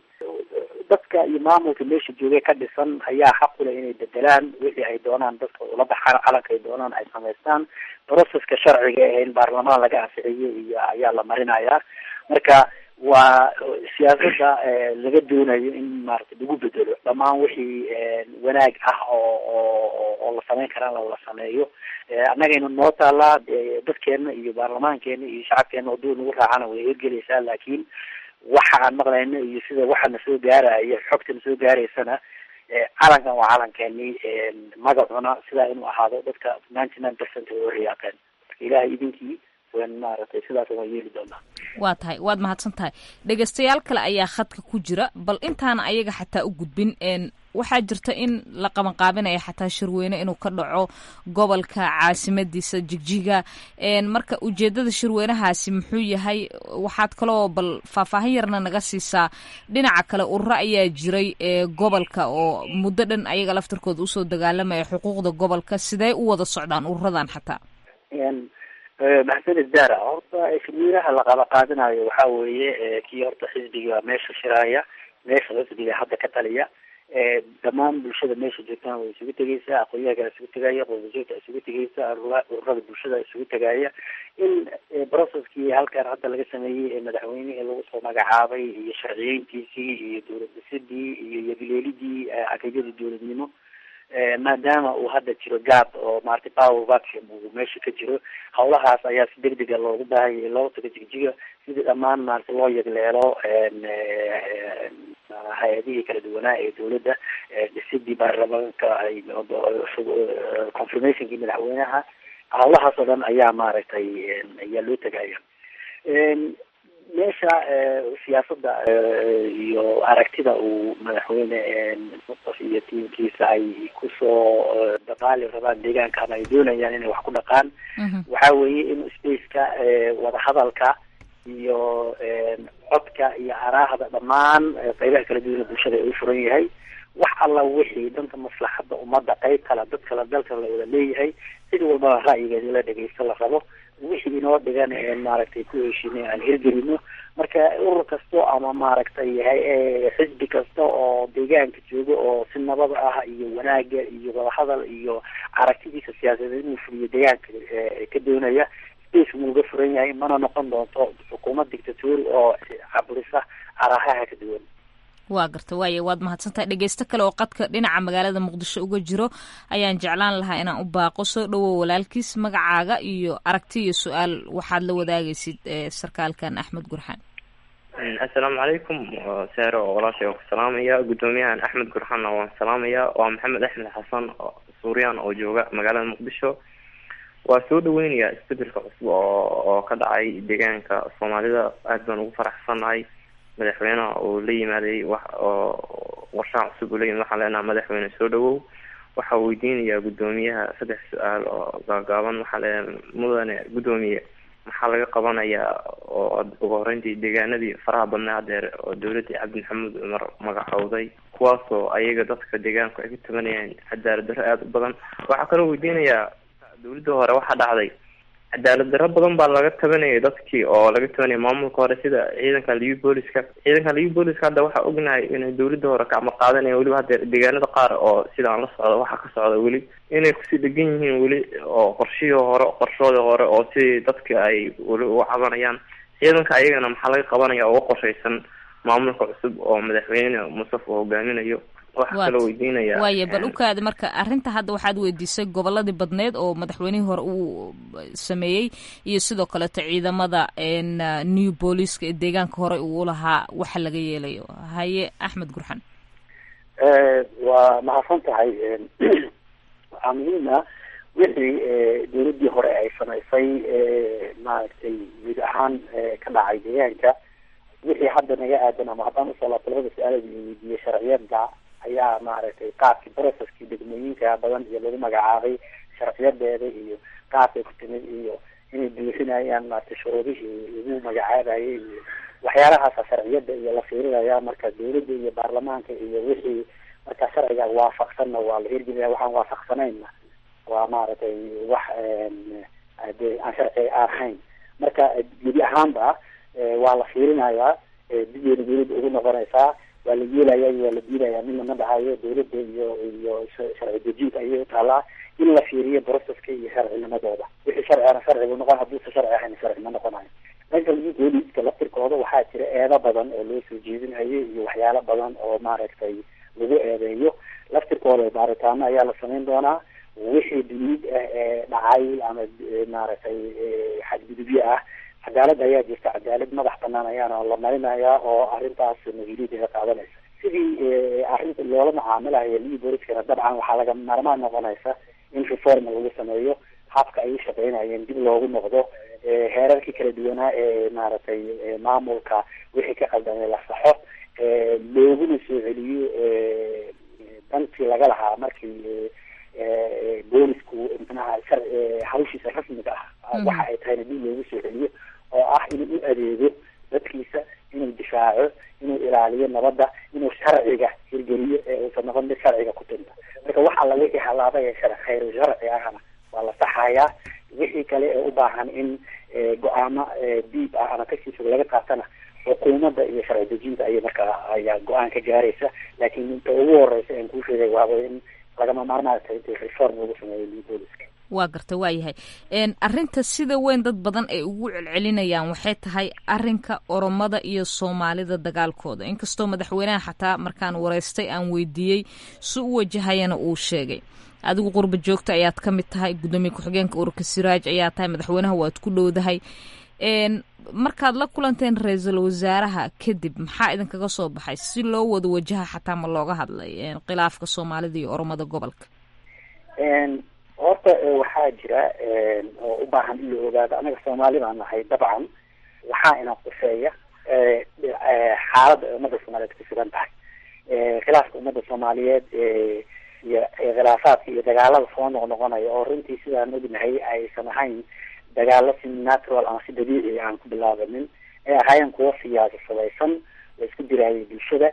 dadka iyo maamulka meesha joogay ka dhisan ayaa xaq u leh inay bedelaan wixii ay doonaan dadka ula baxaan calanka ay doonaan ay samaystaan processka sharciga ee in baarlamaan laga anficiyo iyo ayaa la marinayaa marka waa siyaasada laga doonayo in maaragtay lagu bedelo dhammaan wixii wanaag ah oo oo oo la samayn karaan la sameeyo annagaynu noo taalaa dadkeena iyo baarlamaankeena iyo shacabkeena hadduu nagu raacana way hirgelaysaa laakiin waxa aan maqlayno iyo sida waxana soo gaaraya xogtana soo gaaraysana calankan waa calankeeni magacuna sidaa inuu ahaado dadka ninety nine percent way uhiyaaqeen marka ilahay idinkii wan maaragtay sidaas waan yeeli doonaa waa tahay waad mahadsan tahay dhegeystayaal kale ayaa khadka ku jira bal intaana ayaga xataa u gudbin waxaa jirta in la qabanqaabinaya xataa shirweyne inuu ka dhaco gobolka caasimadiisa jigjiga marka ujeedada shirweynahaasi muxuu yahay waxaad kaloo bal faahfaahin yarna naga siisaa dhinaca kale ururo ayaa jiray gobolka oo muddo dhan ayaga laftarkooda usoo dagaalamaya xuquuqda gobolka sidee u wada socdaan ururadan xataa maxsanid daara horta shirweynaha la qaba qaadanayo waxa weeye kii horta xisbiga meesha shiraaya meesha xisbiga hadda ka taliya dhammaan bulshada meesha joogtana way isugu tegeysaa aqoonyaha isugu tegaya qoodajoogta isugu tegeysa ururada bulshada isugu tegaya in processkii halkan hadda laga sameeyey ee madaxweynihii lagu soo magacaabay iyo sharciyeyntiisii iyo dowlad dhisidii iyo yabileelidii ageegyadii dowladnimo maadaama uu hadda jiro gaab oo maaragtay power vacuum uu meesha ka jiro hawlahaas ayaa si deg dega loogu baahanyay loo tago jigjiga sidii dhammaan maaragtay loo yegleelo hay-adihii kala duwanaa ee dawladda dhisidii baarlamaanka confirmationkii madaxweynaha hawlahaas oo dhan ayaa maaragtay ayaa loo tegaya meesha siyaasada iyo aragtida uu madaxweyne mustaf iyo tiimkiisa ay kusoo dadaali rabaan deegaanka ama ay doonayaan inay wax ku dhaqaan waxa weeye in spaceka wadahadalka iyo codka iyo araahda dhammaan qeybaha kala duwana bulshada ay u furan yahay wax alla wixii dhanka maslaxadda ummadda qeyb kale dad kale dalka la wada leeyahay cid walbaba ra'yigeeda la dhegeysto la rabo wixii inoo dhigan een maaragtay ku heshiinay aan hirgelino marka urur kasto ama maaragtay xisbi kasta oo deegaanka jooga oo si nabada ah iyo wanaaga iyo wadahadal iyo aragtidiisa siyaasadeed inuu fuliyo deegaanka ka doonaya space wuu uga furan yahay mana noqon doonto xukuumad dictatori oo caburisa arahaha ka duwan waa garta waaye waad mahadsantahay dhegeysto kale oo qadka dhinaca magaalada muqdisho uga jiro ayaan jeclaan lahaa inaan u baaqo soo dhowow walaalkiis magacaaga iyo aragti iyo su-aal waxaad la wadaagaysid sarkaalkan axmed gurxaan assalaamu calaykum seero oo walaashay waan ku salaamaya guddoomiyahan axmed gurxaanna waan salaamaya waa maxamed axmed xasan suuriyan oo jooga magaalada muqdisho waa soo dhaweynaya isbedelka cusub oo oo ka dhacay deegaanka soomaalida aad baan ugu faraxsannahay madaxweyneha uu la yimaaday wax oo warshaha cusub uu la yimid waxaan leenaha madaxweyne soo dhawow waxaa weydiinayaa guddoomiyaha saddex su-aal oo gaagaaban waxaa leenahay mudane guddoomiye maxaa laga qabanayaa oo ugu horeyntii deegaanadii faraha badnaa hadeer oo dawladii cabdi maxamuud cumar magacowday kuwaasoo ayaga dadka deegaanku ay ka tabanayaan cadaalad darro aada u badan waxaa kaloo weydiinayaa dawladda hore waxaa dhacday cadaalad darro badan baa laga tabanayay dadkii oo laga tabanaya maamulka hore sida ciidanka liu booliska ciidanka liu booliska hadda waxaa ognahay inay dawladda hore kacma qaadanaya weliba haddeer deegaanada qaar oo sida aan la socdo waxaa ka socda weli inay kusii dhegan yihiin weli oo qorshihii hore qorshooda hore oo sidii dadka ay weli uga cabanayaan ciidanka ayagana maxaa laga qabanaya uga qorshaysan maamulka cusub oo madaxweyne mustafa uu hogaaminayo waxaa Waad. kaloo weydiinaya waaye bal ukaada marka arrinta hadda waxaad weydiisay goboladii badneed oo madaxweynihii hore uu sameeyey iyo sidoo kaleeto ciidamada n new booliska ee deegaanka hore uu lahaa waxa laga yeelayo haye axmed gurxan waa mahadsan tahay waxaa muhiim ah wixii dowladdii hore ay samaysay maaragtay guud ahaan ka dhacay deegaanka wixii hadda naga aadan ama haddaan usoo laabto labada su-aalood iyo weydiiyey sharciyada ayaa maaragtay qaabkii processkii degmooyinka badan iyo lagu magacaabay sharciyadeeda iyo qaabkay ku timid iyo inay buuxinayaan maaragtay shuruudihii lagu magacaabayay iyo waxyaalahaasa sharciyada iyo la fiirinaya marka dowladda iyo baarlamaanka iyo wixii marka sharciga waafaqsanna waa la hirgelinaya waxaan waafaqsanayna waa maaragtay wax de aan sharci ahayn marka gebi ahaanba waa la fiirinayaa digeena dowladda ugu noqonaysaa waa la yeelaya waa la diidaya mid lama dhahayo dowladda iyo iyo sharci dejinta ayay utaalaa in la fiiriyo broceska iyo sharcinimadooda wixii sharcina sharci buu noqon hadduusa sharci ahayn sharci ma noqonayo dhanka booliska laftirkooda waxaa jira eedo badan oo loo soo jeedinayo iyo waxyaalo badan oo maaragtay lagu eedeeyo laftirkooda baaritaano ayaa la samayn doonaa wixii duniid ah ee dhacay ama maaragtay xadgudubyo ah cadaalad ayaa jirta cadaalad madax banaan ayaana la marinayaa oo arrintaas mas-uuliyadeeda qaadanaysa sidii arrinta loola macaamilayo lii booliskana dabcan waxaa laga maarmaan noqonaysa in reform lagu sameeyo habka ay u shaqeynayeen dib loogu noqdo heerarkii kala duwanaa ee maaragtay maamulka wixii ka qaldamay la saxo looguna soo celiyo dantii laga lahaa markii boolisku manaha shar hawshiisa rasmiga ah waxa ay tahayna dib loogu soo celiyo oo ah inuu u adeego dadkiisa inuu difaaco inuu ilaaliyo nabadda inuu sharciga hirgeliyo ee uusan noqon mid sharciga ku tinta marka wax alla wixii halaabay ee shar khayr sharci ahna waa la saxayaa wixii kale ee u baahan in go-aamo diib ah ama kasii fog laga qaatana xukuumadda iyo sharci dejinta ayay markaa ayaa go-aan ka gaaraysa laakiin inta ugu horeysa aan kuu sheegay waaba in lagama maarmaan tahay inta reform lagu sameeyo booliska waa garta waa yahay arrinta sida weyn dad badan ay ugu celcelinayaan waxay tahay arrinka oromada iyo soomaalida dagaalkooda inkastoo madaxweynaha xataa markaan wareystay aan weydiiyey si u wajahayana uu sheegay adigu qurba joogta ayaad ka mid tahay guddoomiye ku-xigeenka ururka siraaj ayaa tahay madaxweynaha waad ku dhowdahay markaad la kulanteen ra-iisul wasaaraha kadib maxaa idinkaga soo baxay si loo wada wajaha xataa ma looga hadlay khilaafka soomaalida iyo oromada gobolka horta waxaa jira oo u baahan in la ogaado anaga soomaali baan nahay dabcan waxaa ina quseeya xaaladda ay ummadda soomaaliyeed ku sugan tahay khilaafka ummadda soomaaliyeed iyo khilaafaadka iyo dagaalada soo noqnoqonaya oo runtii sidaan ognahay aysan ahayn dagaalo si natural ama si dabiici aan ku bilaabanin ay ahaayeen kuwo siyaasasadaysan la isku diraayay bulshada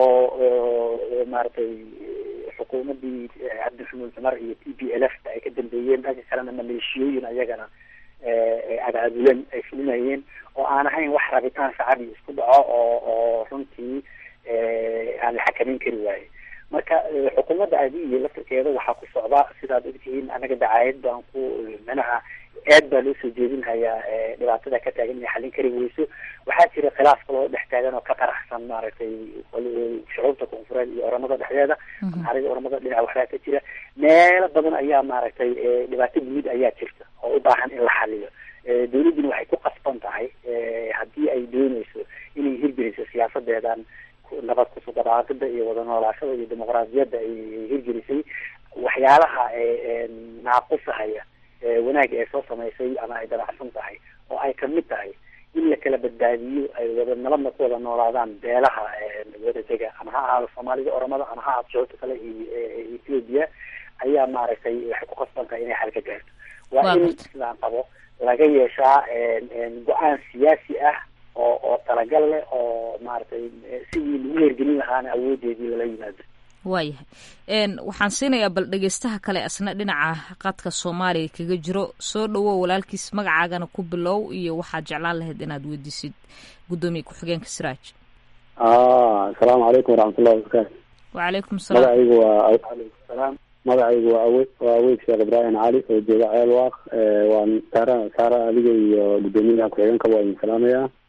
oo maaragtay xukuumadii cabdixamuud cumar iyo t p l f ay ka dambeeyeen dhanka kalena maleeshiyooyin ayagana abaabulan ay fulinayeen oo aan ahayn wax rabitaan shacabi isku dhaco oo oo runtii aan la xakameyn kari waaye marka xukuumadda adiiyo laftirkeeda waxaa ku socda sidaad ogtihiin anaga dacaayad baan ku manaha aad baa loo soo jeedinhayaa dhibaatada ka taagan inay xallin kari weyso waxaa jira khilaaf kaloo dhex taagan oo ka qaraxsan maaragtay shucuubta koonfureed iyo oramada dhexdeeda naxarida oramada dhinaca waxbaa ka jira meelo badan ayaa maaragtay dhibaato guud ayaa jirta oo u baahan in la xaliyo dowladduna waxay ku qasban tahay haddii ay dooneyso inay hirgeliso siyaasadeedan nabad kusugadaaqida iyo wada noolaashada iyo dimuqraadiyadda ay hirgelisay waxyaalaha naaqusahaya wanaag ee soo samaysay ama ay dabacsan tahay oo ay kamid tahay in la kala badbaadiyo ay wada nabadna ku wada noolaadaan beelaha wada dega ama ha ahaado soomaalida oromada ama ha ahaado shucuurta kale iyo ethiopia ayaa maaragtay waxay ku qasban tahay inay xal ka gaarto waa in sidaan qabo laga yeeshaa go-aan siyaasi ah oo oo talagal leh oo maaragtay sidii lagu hergelin lahaana awoodeedii lala yimaado waayahay waxaan siinayaa bal dhegeystaha kale asna dhinaca qadka soomaaliya kaga jiro soo dhawow walaalkiis magacaagana ku bilow iyo waxaad jeclaan lahayd inaad weydiisid guddoomiye ku-xigeenka siraaj asalaamu calaykum waraxmatullahi wabarakaatu wacalaykum salaam magacaygu waa alaykum salaam magacaygu waa awe waa aweyd sheekh ibraahim cali oo jooga ceel waaq waan saara saara adiga iyo guddoomiyaha ku-xigeenka waa idin salaamayaa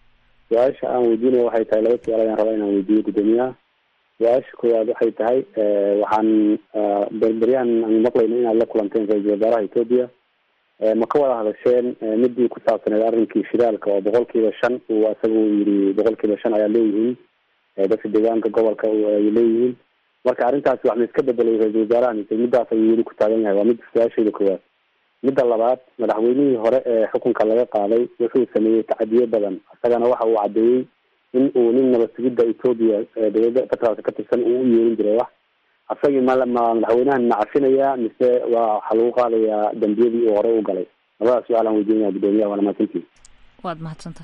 su-aasha aan weydiinaya waxay tahay laba su-aal ayaan rabaa inaan weydiiyo guddoomiyaha su-aasha koowaad waxay tahay waxaan berberyahan aan maqlayno inaad la kulanteen ra-iisul wasaaraha etoobiya ma ka wada hadasheen midii ku saabsaneed arrinkii shidaalka oo boqol kiiba shan uu asaga uu yidhi boqol kiiba shan ayaa leeyihiin dadka deegaanka gobolka ay leeyihiin marka arrintaasi wax ma iska bedelay ra-iisul wasaaraha mise midaas ayuu weli ku taagan yahay waa mid su-aashayda koowaad midda labaad madaxweynihii hore ee xukunka laga qaaday wuxuu sameeyey tacadiyo badan isagana waxa uu caddeeyey in uu nin nabad sugidda etoobiya dowladda federaalka ka tirsan uu u yeerin jiray wax asagii ma ma madaxweynahan ma cafinayaa mise waa waxaa lagu qaadayaa dambiyadii uu hore u galay labadaas su-aal aan weydiinaya guddoomiyaha waana mahadsantihi waad mahadsantaha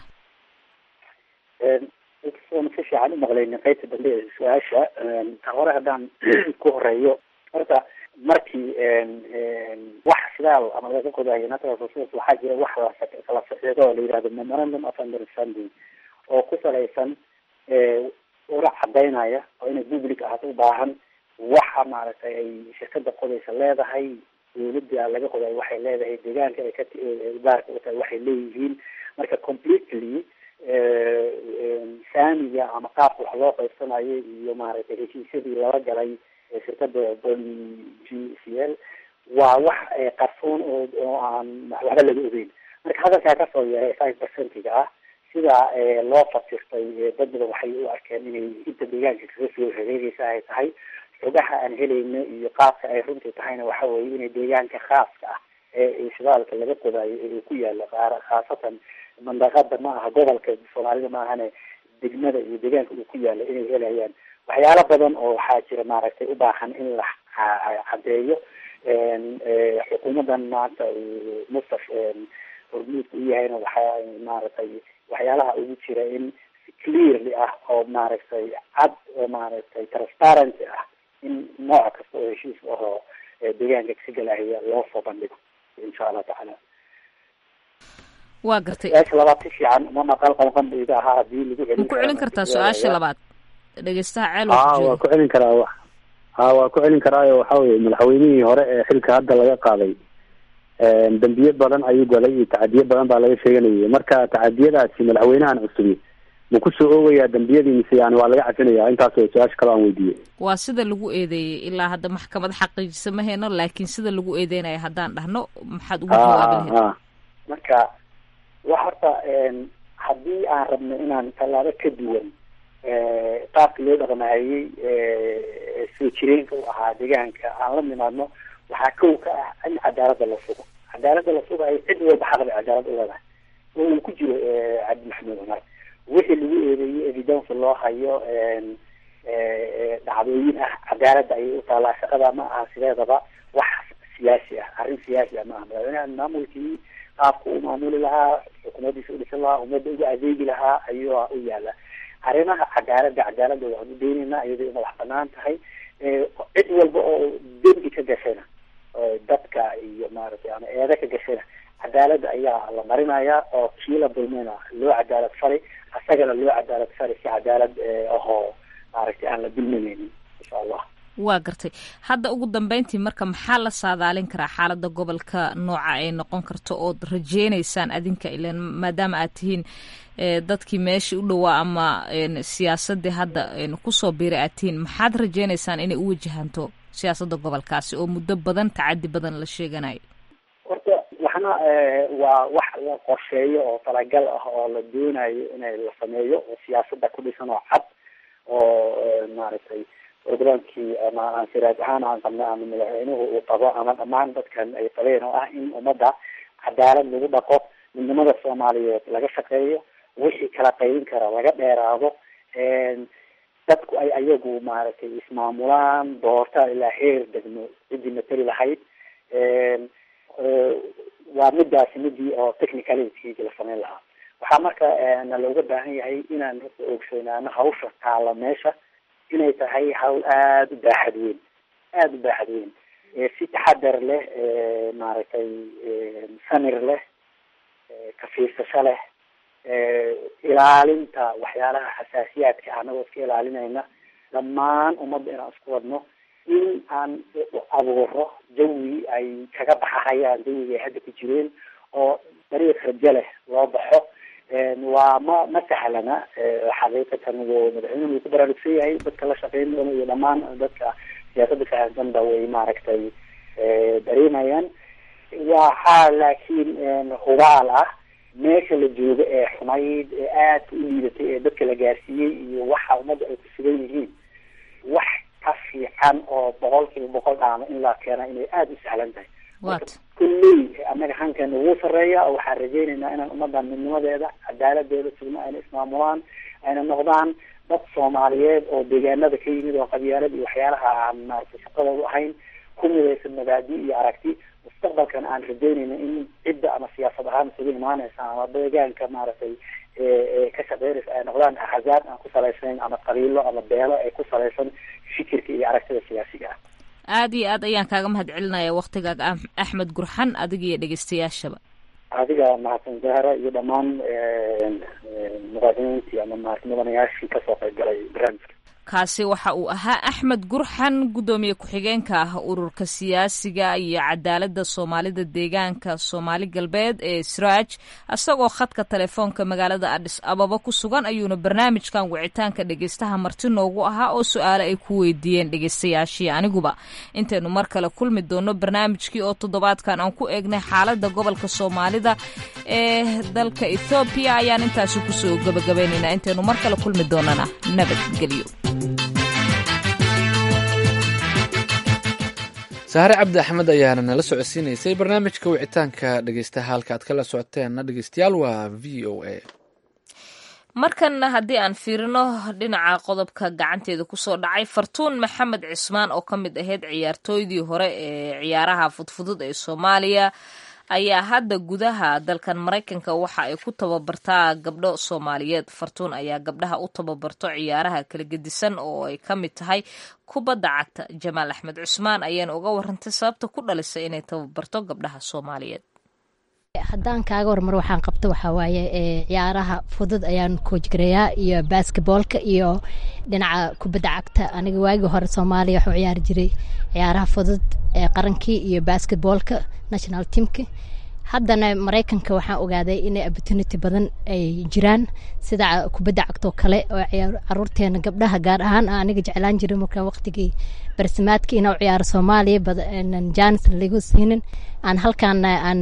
si fiican u maqlaynin qaybta dambe ee su-aasha ta hore haddaan ku horeeyo horta markii wax sidaal ama laga qodayo natural resource waxaa jira wax lakala socdo oo la yihahdo memorandum of understanding oo ku salaysan ura cadaynaya oo inay public ahaato u baahan waxa maaragtay ay shirkada qodaysa leedahay dawladda laga qodayo waxay leedahay deegaanka ay ka baarka u tahay waxay leeyihiin marka completely saamiga ama qaabka wax loo qaybsanayo iyo maaragtay heshiisyadii lala galay shirkada g c l waa wax qarsoon oo oo aan waxba laga ogeyn marka hadalkaa kasoo yeeray five percentiga ah sida loo fasirtay dad badan waxay u arkeen inay inta deegaanka kaga soo hareereysa ay tahay xogaha aan helayno iyo qaabka ay runtii tahayna waxa weeye inay deegaanka khaaska ah ee shidaalka laga qodayo ee ku yaala qaar khaasatan mandaqada ma aha gobolka soomaalida ma ahane degmada iyo deegaanka uu ku yaala inay helayaan waxyaalo badan oo waxaa jira maaragtay u baahan in la cadeeyo xukuumadan maanta uu mustaf hormuudka u yahayna waxaa maaragtay waxyaalaha ugu jira in si clearly ah oo maaragtay cad oo maaragtay transparency ah in nooc kasta oo heshiis ahoo deegaanka ka galahaya loo soo bandhigo insha allah tacaala waa gartay su-aasha labaad si fiican uma maqal qalqandayda ahaa hadii lagu celin ma ku celin kartaa su-aasha labaad dhegeystaha ceel ha waa ku celin karaa wa ha waa ku celin karaayo waxa weye madaxweynihii hore ee xilka hadda laga qaaday dambiye badan ayuu galay iyo tacadiye badan baa laga sheeganayay marka tacadiyadaasi madaxweynahan cusubi ma kusoo oogayaa dambiyadii mise yani waa laga cafinaya intaas way su-aasha kale aan weydiiyey waa sida lagu eedeeyey ilaa hadda maxkamad xaqiijisa ma heyno laakiin sida lagu eedeynaya haddaan dhahno maxaad ugu jawaabi lahayd marka wax horta haddii aan rabno inaan tallaabo ka duwan qaabka loo dhaqmahayey soo jireenka u ahaa deegaanka aan la nimaadno waxaa kow ka ah in cadaalada la sugo cadaalada la sugayo cid walba xaq bay cadaalad u leedahay oo uu ku jiro cabdi maxamed cumar wixii lagu eedeeyey evidence loo hayo dhacdooyin ah cadaalada ayay u taalaa shaqada ma aha sideedaba wax siyaasi ah arrin siyaasi ah ma aha madaxweynaha maamulkii qaabka u maamuli lahaa xukuumadiisa u dhisan lahaa ummadda uga adeegi lahaa ayuu u yaala arrimaha cadaalada cadaalada waan u daynaynaa iyadoo madax banaan tahay cid walba oo dembi ka gashayna dadka iyo maaragtay ama eeda ka gashayna cadaalada ayaa la marinayaa oo kii la dulmayna loo cadaalad fari asagana loo cadaalad fari si cadaalad ahoo maaragtay aan la dulminaynin insha allah waa gartay hadda ugu dambeyntii marka maxaa la saadaalin karaa xaalada gobolka nooca ay noqon karto ood rajeynaysaan adinka ilan maadaama aad tihiin dadkii meeshii u dhowaa ama siyaasadii hadda kusoo biiray aad tihiin maxaad rajeynaysaan inay u wajahanto siyaasada gobolkaasi oo muddo badan tacadi badan la sheeganayo horta waxna waa wax la qorsheeyo oo talagal ah oo la doonayo inay la sameeyo oo siyaasada ku dhisan oo cad oo maaragtay programkii ama aan siraaj ahaan aan qabnay ama madaxweynuhu uu qabo ama dhammaan dadkan ay qabeen oo ah in ummadda cadaalad lagu dhaqo midnimada soomaaliyeed laga shaqeeyo wixii kala qaybin kara laga dheeraado dadku ay ayagu maaragtay ismaamulaan doorta ilaa heer degmo ciddii matali lahayd waa midaasi midii oo technicalitygi la sameyn lahaa waxaa marka na looga baahan yahay inaan ogsoonaano hawsha taala meesha inay tahay hawl aada u baaxad weyn aada u baaxad weyn si taxadar leh maaragtay samir leh ka fiirsasho leh ilaalinta waxyaalaha xasaasiyaadka anagoo iska ilaalinayna dhammaan ummadda inaan isku wadno in aan abuuro jawi ay kaga baxahayaan jawiga ay hadda ku jireen oo dariiq rajo leh loo baxo waa ma ma sahlana xaqiiqatan w madaxweynuhu wuu ku baraarugsan yahay dadka la shaqeyn doona iyo dhamaan dadka siyaasadda fahamsanba way maaragtay dareemayaan waxaa laakiin hubaal ah meesha la joogo ee xumayd ee aadka u liidatay ee dadka la gaarsiiyey iyo waxa ummadda ay ku sugan yihiin wax ka fiican oo boqol kiiba boqol dhaama in la keena inay aada u sahlan tahay kulley annaga hankeena wuu sareeya oo waxaan rajaynaynaa inaan ummadan midnimadeeda cadaaladeeda sugno ayna ismaamulaan ayna noqdaan dad soomaaliyeed oo deegaanada ka yimid oo qabyaalad iyo waxyaalaha aan maaragtay shaqadoodu ahayn ku midaysan mabaadi iyo aragti mustaqbalkan aan rajaynayna in cidda ama siyaasad ahaan isugu imaaneysa ama deegaanka maaragtay ka shaqeynaysa ay noqdaan axzaab aan ku salaysayn ama qabiilo ama beelo ay ku salaysan fikirka iyo aragtida siyaasiga ah aada iyo aad ayaan kaaga mahad celinaya waktigaaga axmed gurxan adiga iyo dhegeystayaashaba adiga mahadsan zahra iyo dhammaan muqaadimiintii ama mudanayaashii kasoo qayb galay barnaamijka kaasi waxa uu ahaa axmed gurxan guddoomiye ku-xigeenka ah ururka siyaasiga iyo cadaaladda soomaalida deegaanka soomaali galbeed ee sraaj isagoo khadka telefoonka magaalada adhis ababa ku sugan ayuuna barnaamijkan wicitaanka dhegeystaha marti noogu ahaa oo su-aale ay ku weydiiyeen dhegeystayaashii aniguba intaynu mar kale kulmi doono barnaamijkii oo toddobaadkan aan ku eegnay xaaladda gobolka soomaalida ee dalka ethoobiya ayaan intaasi kusoo gabagabaynaynaa intaynu mar kale kulmi doonana nabadgelyo sahre cabdi axmed ayaana nala socodsiinaysay barnaamijka wicitaanka dhegeystaha halka aad kala socoteenna dhegeystayaal waa v o a markanna haddii aan fiirino dhinaca qodobka gacanteeda kusoo dhacay fartuun maxamed cismaan oo ka mid ahayd ciyaartooydii hore ee ciyaaraha fudfudud ee soomaaliya ayaa hadda gudaha dalkan maraykanka waxa ay ku tababartaa gabdho soomaaliyeed fartuun ayaa gabdhaha u tababarto ciyaaraha kala gedisan oo ay ka mid tahay kubadda cagta jamaal axmed cusmaan ayaana uga warantay sababta ku dhalisay inay tababarto gabdhaha soomaaliyeed haddaan kaaga warmar waxaan qabto waxaa waaye ciyaaraha fudud ayaan koojgareeyaa iyo basketboolka iyo dhinaca kubadda cagta aniga waagii hore soomaaliya waxuu ciyaari jiray ciyaaraha fudud ee qarankii iyo basketboolka national teamka haddana maraykanka waxaan ogaaday inay opportunity badan ay jiraan sida kubadda cagtoo kale oo caruurteena gabdhaha gaar ahaan aniga jeclaan jiray markaa waqtigii barsimaadka inaa u ciyaaro soomaaliya janis lagu siinin aan halkaana aan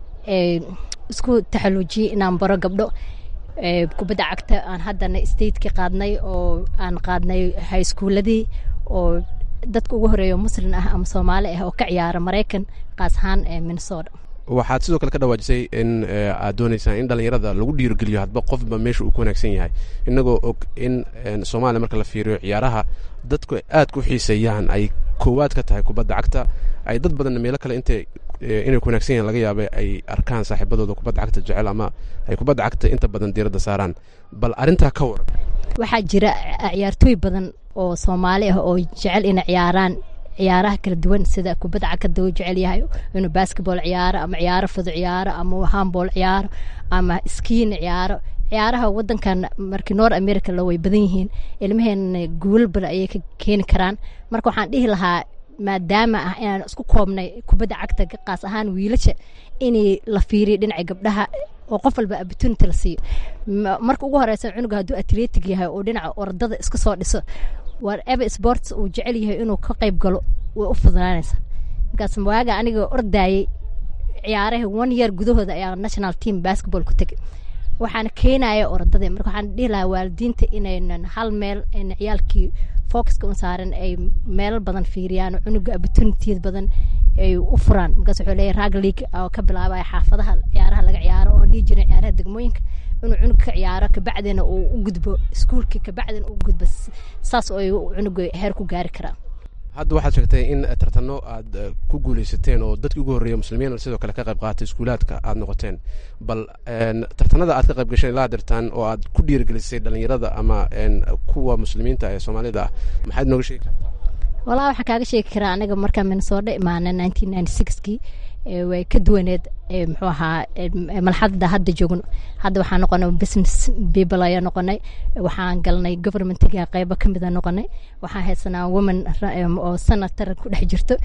isku taxaluujiyey inaan baro gabdho kubadda cagta aan haddana stateki qaadnay oo aan qaadnay high schooladii oo dadka ugu horeeya muslin ah ama soomaali ah oo ka ciyaara maraykan qaas ahaan ee minnesota waxaad sidoo kale ka dhawaajisay in aad dooneysaan in dhalinyarada lagu dhiirogeliyo hadba qofba meesha uu ku wanaagsan yahay inagoo og in soomaaliya marka la fiiriyo ciyaaraha dadku aad ku xiiseeyaan ay koowaad ka tahay kubadda cagta ay dad badanna meelo kale intay inay ku wanaagsan yahan laga yaaba ay arkaan saaxiibadooda kubadda cagta jecel ama ay kubadda cagta inta badan diiradda saaraan bal arrintaa ka waran waxaa jira ciyaartooy badan oo soomaali ah oo jecel inay ciyaaraan ciyaaraha kala duwan sida kubadda cagta uu jecel yahay inuu basketball ciyaaro ama ciyaaro fudu ciyaaro ama handball ciyaaro ama skiin ciyaaro ciyaaraha wadankan markii noor america la way badan yihiin ilmaheena guulal badan ayay ka keeni karaan marka waxaan dhihi lahaa maadaama ah inaan isku koobnay kubadda cagta qaas ahaan wiilasha inay la fiiriyo dhinaca gabdhaha oo qof walba opportunity la siiyo marka ugu horeysa cunuga hadduu atletic yahay oo dhinaca ordada iska soo dhiso whatever sports uu jecel yahay inuu ka qayb galo way u fududaanaysa markaas waaga aniga ordayay ciyaaraha one year gudahooda ayaa national team basketball ku tegay waxaana keenaya ordadii marka waxaan dhihi lahaa waalidiinta inaynan hal meel ayna ciyaalkii focuska u saaran ay meelo badan fiiriyaan cunuga opportunitiyad badan ay u furaan markaas wuxuu leeyahay rag league oo ka bilaabaya xaafadaha ciyaaraha laga ciyaaro oo dhihi jiray ciyaaraha degmooyinka inuu cunug ka ciyaaro kabacdina uu u gudbo iskuulkii kabacdina uu gudbo saas oo ay cunuga heer ku gaari karaan hadda waxaad sheegtay in tartano aad ku guuleysateen oo dadkii ugu horreeya muslimiin sidoo kale ka qayb qaatay iskuulaadka aad noqoteen bal tartanada aad ka qayb gasheen ilaa dirtaan oo aad ku dhiirigelisay dhalinyarada ama kuwa muslimiinta ee soomaalida ah maxaad nooga sheegi kartaa walaa waxaan kaaga sheegi karaa aniga markaa minnesota imaana nineteen ninety sixkii way ka duwaneed muxuu ahaa malxadda hadda joogno hadda waxaan noqonay business people ayaa noqonay waxaan galnay governmentiga qeybo ka mida noqonay waxaan haysanaa woman oo senator ku dhex jirto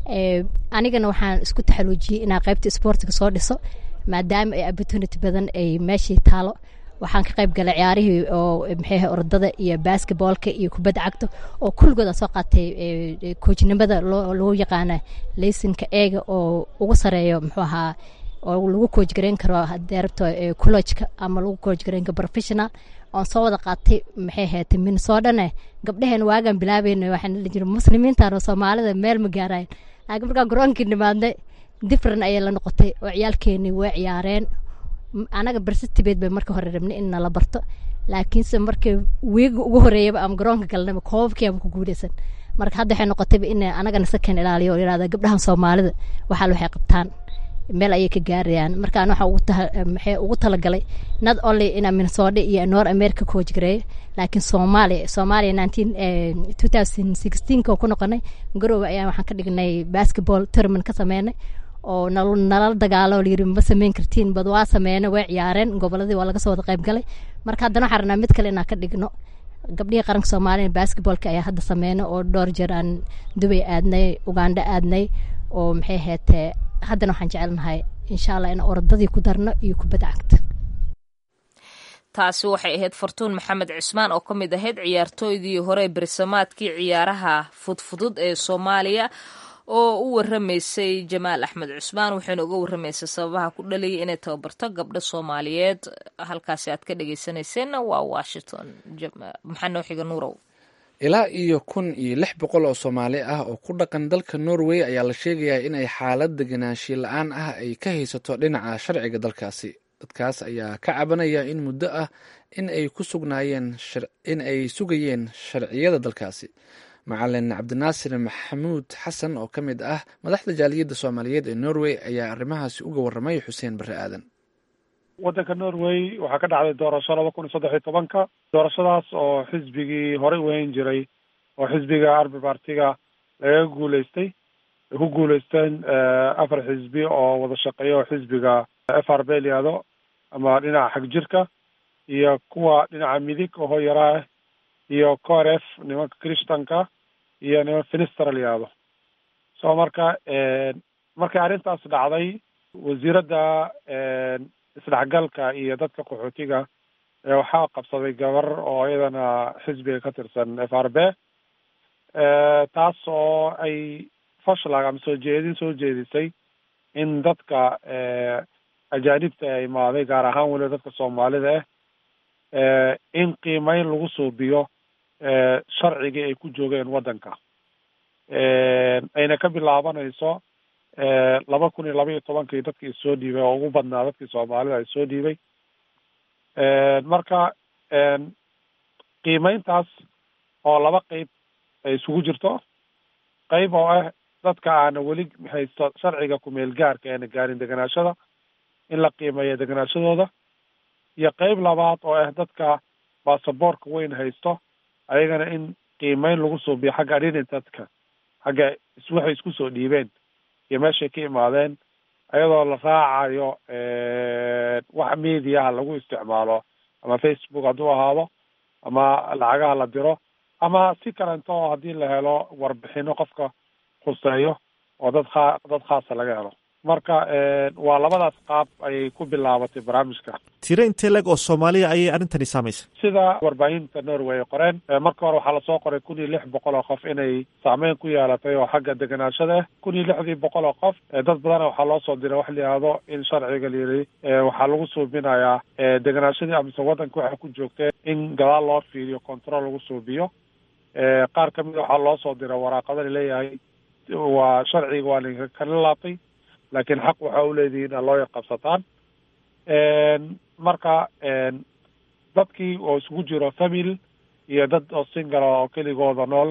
anigana waxaan isku taxaluujiyey inaa qeybta sportiga soo dhiso maadaama ay opportunity badan ay meeshii taalo waxaan ka qayb galay ciyaarihii oo maxay ahay ordada iyo basketballka iyo kubadda cagta oo kulligood aan soo qaatay koojnimada lagu yaqaana laysinka eega oo ugu sareeyo muxuu ahaa oo lagu kooj gareyn karo haddii rabto collojka ama lagu kooj gareyn karo professional oon soo wada qaatay maxay ahayd minnesotane gabdhaheen waagaan bilaabayna waxaan dhihi jiray muslimiintan oo soomaalida meel ma gaarayn laakiin markaan garoonkii nimaadnay different ayay la noqotay oo ciyaalkeenii way ciyaareen anaga barsitibeed bay marka hore rabnay in nala barto laakiinse markii wiiga ugu horeeyaba ama garoonka galnaba koobabkiiaba ku guuleysan marka hadda waxay noqotayba in anagana sakan ilaaliyo oo yirahda gabdhahan soomaalida waxaal waxay qabtaan meel ayay ka gaarayaan markaan waxa ugu maxay ugu talagalay not only ina minnesota iyo north america coach gareeyo laakiin soomaaliya soomaaliya nineteen two thousand sixteenka oo ku noqonay garoowe ayaan waxaan ka dhignay basketball tournament ka sameynay oo nalala dagaalo layiri ma sameyn kartiin bad waa sameynay way ciyaareen goboladii waa laga soo wada qayb galay marka haddana waxaan rabnaa mid kale inaan ka dhigno gabdhihii qaranka soomaaliya basketballka ayaa hadda sameynay oo dhowr jeer aan dubay aadnay uganda aadnay oo maxay ahaydee haddana waxaan jecelnahay insha allah in orodadii ku darno iyo kubadda cagta taasi waxay ahayd fartuun maxamed cismaan oo ka mid ahayd ciyaartooydii hore berisamaadkii ciyaaraha fudfudud ee soomaaliya oo u waramaysay jamaal axmed cusmaan waxayna uga waramaysay sababaha ku dhaliyay inay tababarto gabdho soomaaliyeed halkaasi aad ka dhegeysanayseena waa washington maxaa noo xiga nuurow ilaa iyo kun iyo lix boqol oo soomaali ah oo ku dhaqan dalka norway ayaa la sheegayaa inay xaalad deganaanshiye la-aan ah ay ka haysato dhinaca sharciga dalkaasi dadkaas ayaa ka cabanaya in muddo ah in ay ku sugnaayeen in ay sugayeen sharciyada dalkaasi macalin cabdinaasir maxamuud xasan oo ka mid ah madaxda jaaliyadda soomaaliyeed ee norway ayaa arrimahaasi uga warramay xuseen barre aadan waddanka norway waxaa ka dhacday doorasho laba kun iyo saddex iyo tobanka doorashadaas oo xisbigii horey u hayn jiray oo xisbiga arbi partiga lagaga guuleystay ay ku guuleysteen afar xisbi oo wada shaqeeya oo xisbiga f r b layihahdo ama dhinaca xag jirka iyo kuwa dhinaca midig oo hoyaraah iyo coref nimanka christanka iyo niman finister layihahdo so marka markay arrintaas dhacday wasiiradda isdhexgalka iyo dadka qaxootiga waxaa qabsaday gabar oo iyadana xisbiga ka tirsan f r b taas oo ay fashlag ama soo jeedin soo jeedisay in dadka ajaanibta ee imaaday gaar ahaan weliba dadka soomaalida ah in qiimeyn lagu suubiyo sharcigii ay ku joogeen waddanka ayna ka bilaabanayso laba kun iyo laba iyo tobankii dadkii soo dhiibay oo ugu badnaa dadkii soomaalida ay soo dhiibay marka qiimeyntaas oo laba qeyb ay isugu jirto qeyb oo ah dadka aana weli haysto sharciga kumeel gaarka eena gaarin deganaashada in la qiimeeyo deganaashadooda iyo qeyb labaad oo ah dadka baasaboorka weyn haysto ayagana in qiimeyn lagu suubiyo xagga identitka xagga waxay isku soo dhiibeen iyo meeshay ka imaadeen ayadoo la raacayo wax mediaha lagu isticmaalo ama facebook hadduu ahaado ama lacagaha la diro ama si kalento oo haddii la helo warbixino qofka khuseeyo oo dad khaa dad khaasa laga helo marka waa labadaas qaab ayay ku bilaabatay barnaamijka tiro intee leg oo soomaaliya ayay arrintani saamaysay sida warbaahinta norway ay qoreen marka hore waxaa lasoo qoray kun iyo lix boqol oo qof inay saameyn ku yeelatay oo xagga deganaashada ah kun iyo lixdii boqol oo qof dad badana waxaa loo soo diray wax la yihahdo in sharciga layiri waxaa lagu suubinayaa deganaashadii amase waddanka waxay ku joogteen in gadaal loo fiiriyo control lagu suubiyo qaar ka mid waxaa loo soo diray waraaqada laleeyahay waa sharciga waa laydinka kala laabtay laakiin xaq waxaa u leedihiin aa loo yaqabsataan marka dadkii oo isugu jiro family iyo dad oo single oo keligooda nool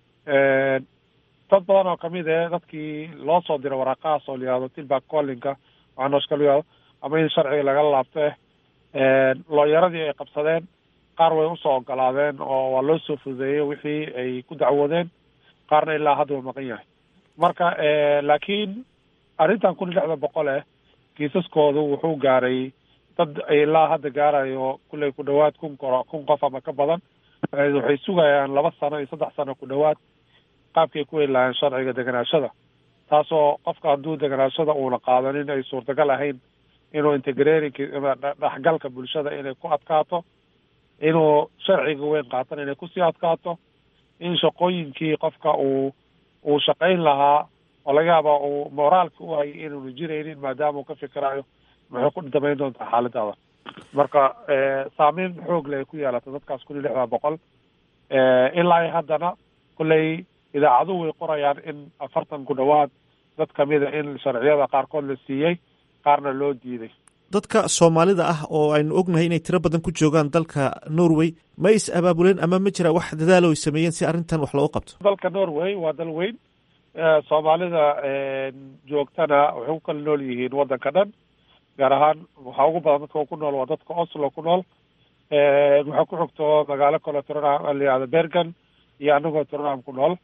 dad badan oo kamid eh dadkii loo soo diray waraaqahaas oo layihahdo tilback collinka waxaa nooshka la yihahdo ama in sharciga lagala laabto eh looyaradii ay qabsadeen qaar way usoo ogolaadeen oo waa loo soo fududeeyey wixii ay ku dacwoodeen qaarna ilaa hadda uu maqan yahay marka laakiin arrintan kun iyo lixda boqol eh kiisaskoodu wuxuu gaaray dad ilaa hadda gaarayo kulley ku dhawaad kun koro kun qof ama ka badan waxay sugayaan laba sano iyo saddex sano ku dhawaad qaabkay ku heli lahayn sharciga deganaashada taasoo qofka hadduu deganaashada uuna qaadanin ay suurtagal ahayn inuu integrating dhexgalka bulshada inay ku adkaato inuu sharciga weyn qaatana inay kusii adkaato in shaqooyinkii qofka uu uu shaqayn lahaa oo laga yaaba uu moraalka u hayay inuunu jiraynin maadaama uu ka fikirayo maxay ku damayn doontaa xaaladaada marka saameyn xoog leh ay ku yeelata dadkaas kun iyo lixdan boqol ilaa haddana kolley idaacaduhu way qorayaan in afartan ku dhowaad dad kamida in sharciyada qaarkood la siiyey qaarna loo diiday dadka soomaalida ah oo aynu ognahay inay tiro badan ku joogaan dalka norway ma is abaabuleen ama ma jira wax dadaalo ay sameeyeen si arrintan wax loogu qabto dalka norway waa dal weyn soomaalida joogtana waxay ku kala nool yihiin waddanka dhan gaar ahaan waxaa ugu badan dadka ku nool waa dadka oslo ku nool waxaa ku xigto magaalo kale tronham layihahdo bergen iyo anagoo tronham ku nool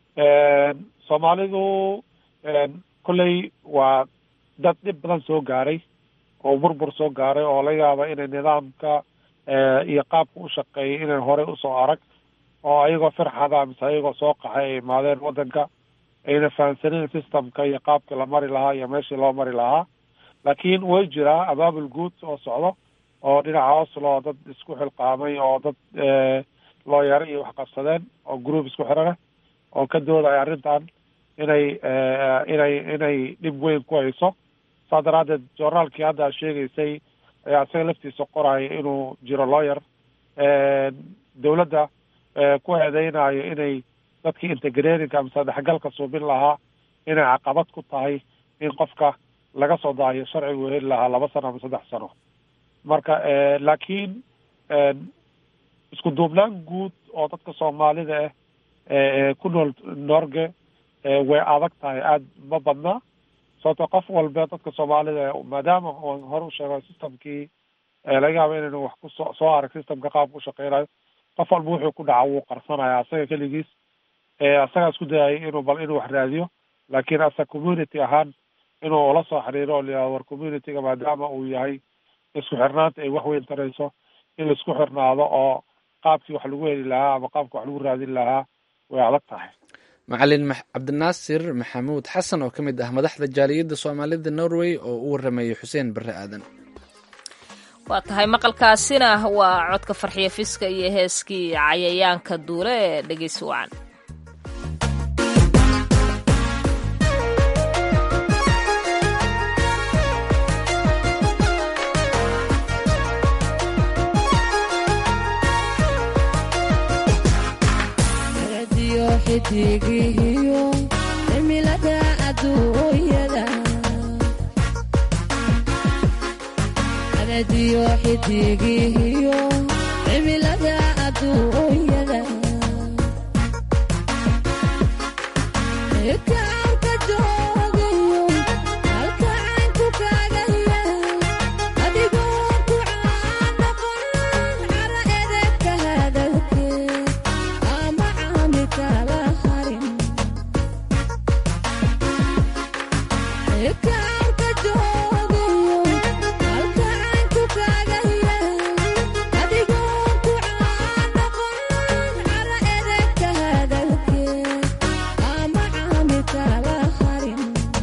soomaalidu kolley waa dad dhib badan soo gaaray oo burbur soo gaaray oo laga yaaba inay nidaamka iyo qaabka u shaqeeyay inay horey usoo arag oo ayagoo firxada mise ayagoo soo qaxay ay imaadeen waddanka ayna fahamsanin systemka iyo qaabkii la mari lahaa iyo meeshii loo mari lahaa laakiin way jiraa abaabul guud oo socdo oo dhinaca oslo oo dad isku xilqaamay oo dad looyaro iyo wax qabsadeen oo group isku xirana oo ka doodaya arrintan inay inay inay dhib weyn ku hayso saa daraaddeed journaalkii hadda sheegaysay ayaa isaga laftiisa qoraya inuu jiro lawyer dowladda ku eedeynayo inay dadkii integratinka mise dhexgalka suubin lahaa inay caqabad ku tahay in qofka laga soo daayo sharcigu heli lahaa laba sano ama saddex sano marka laakiin isku duubnaan guud oo dadka soomaalida ah ku nool norge way adag tahay aada ma badna sababto qof walba dadka soomaalida maadaama on hore u sheego systemkii laga yaaba inaynu wax kusoo soo arag systemka qaabka u shaqeynayo qof walba wuxuu ku dhaca wuu qarsanaya asaga keligiis asagaa isku dayay inuu bal inuu wax raadiyo laakiin asa community ahaan inuu ula soo xiriiro oo layihahdo war communityga maadaama uu yahay isku xirnaanta ay wax weyn tarayso in la isku xirnaado oo qaabkii wax lagu heli lahaa ama qaabkii wax lagu raadin lahaa way adag tahay macalin cabdinaasir maxamuud xasan oo ka mid ah madaxda jaaliyadda soomaalida norway oo u waramayay xuseen barre aadan waa tahay maqalkaasina waa codka farxiyo fiska iyo heeskii cayayaanka duule ee dhegeysi wacan xidigihiyo cimilada aduunyada anadiyo xidigihiyo cimilada aduunyada kaanka joogayo halka caynku kaagaya adigoo ku caanaqon cara edebka hadalke ama caami kala harin kaanka joogayo halka caynku kaagaya adigoo ku caanaqon cara edebka hadalke ama caami kala harin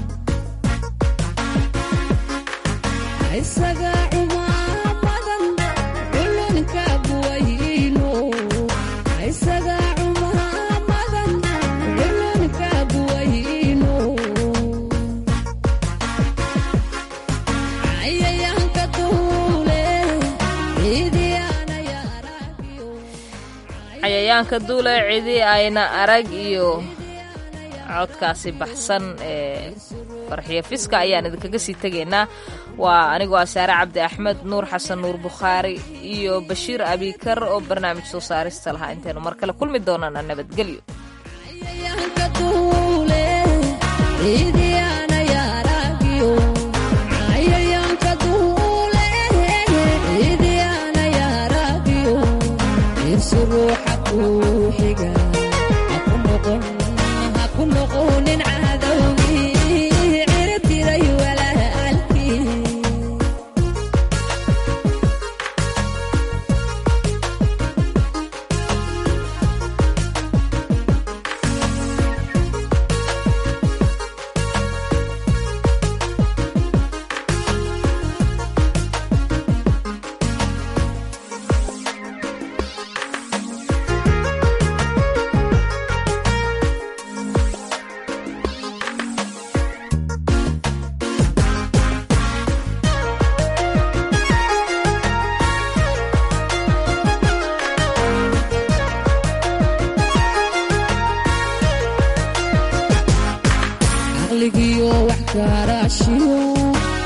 isaga cumaamadan culunka buwayno isaga cumaamadan culunka buwayno cayayaanka duule ciidiyaanaya cayayaanka duule cidi ayna arag iyo codkaasi baxsan ee farxiyo fiska ayaan idinkaga sii tegaynaa waa anigoo ah saare cabdi axmed nuur xasan nuur bukhaari iyo bashiir abikar oo barnaamij soo saarista lahaa intaynu mar kale kulmi doonana nabadgelyo cayayaanka duule ciidiyaanaya aragyo cayayaanka duule ciidiyaanaya aragyo irsi ruuxa kuu xiga haku noqon haku noqonin cadowgii ciribtiray walaalkii caqligiyo wax karaashiyo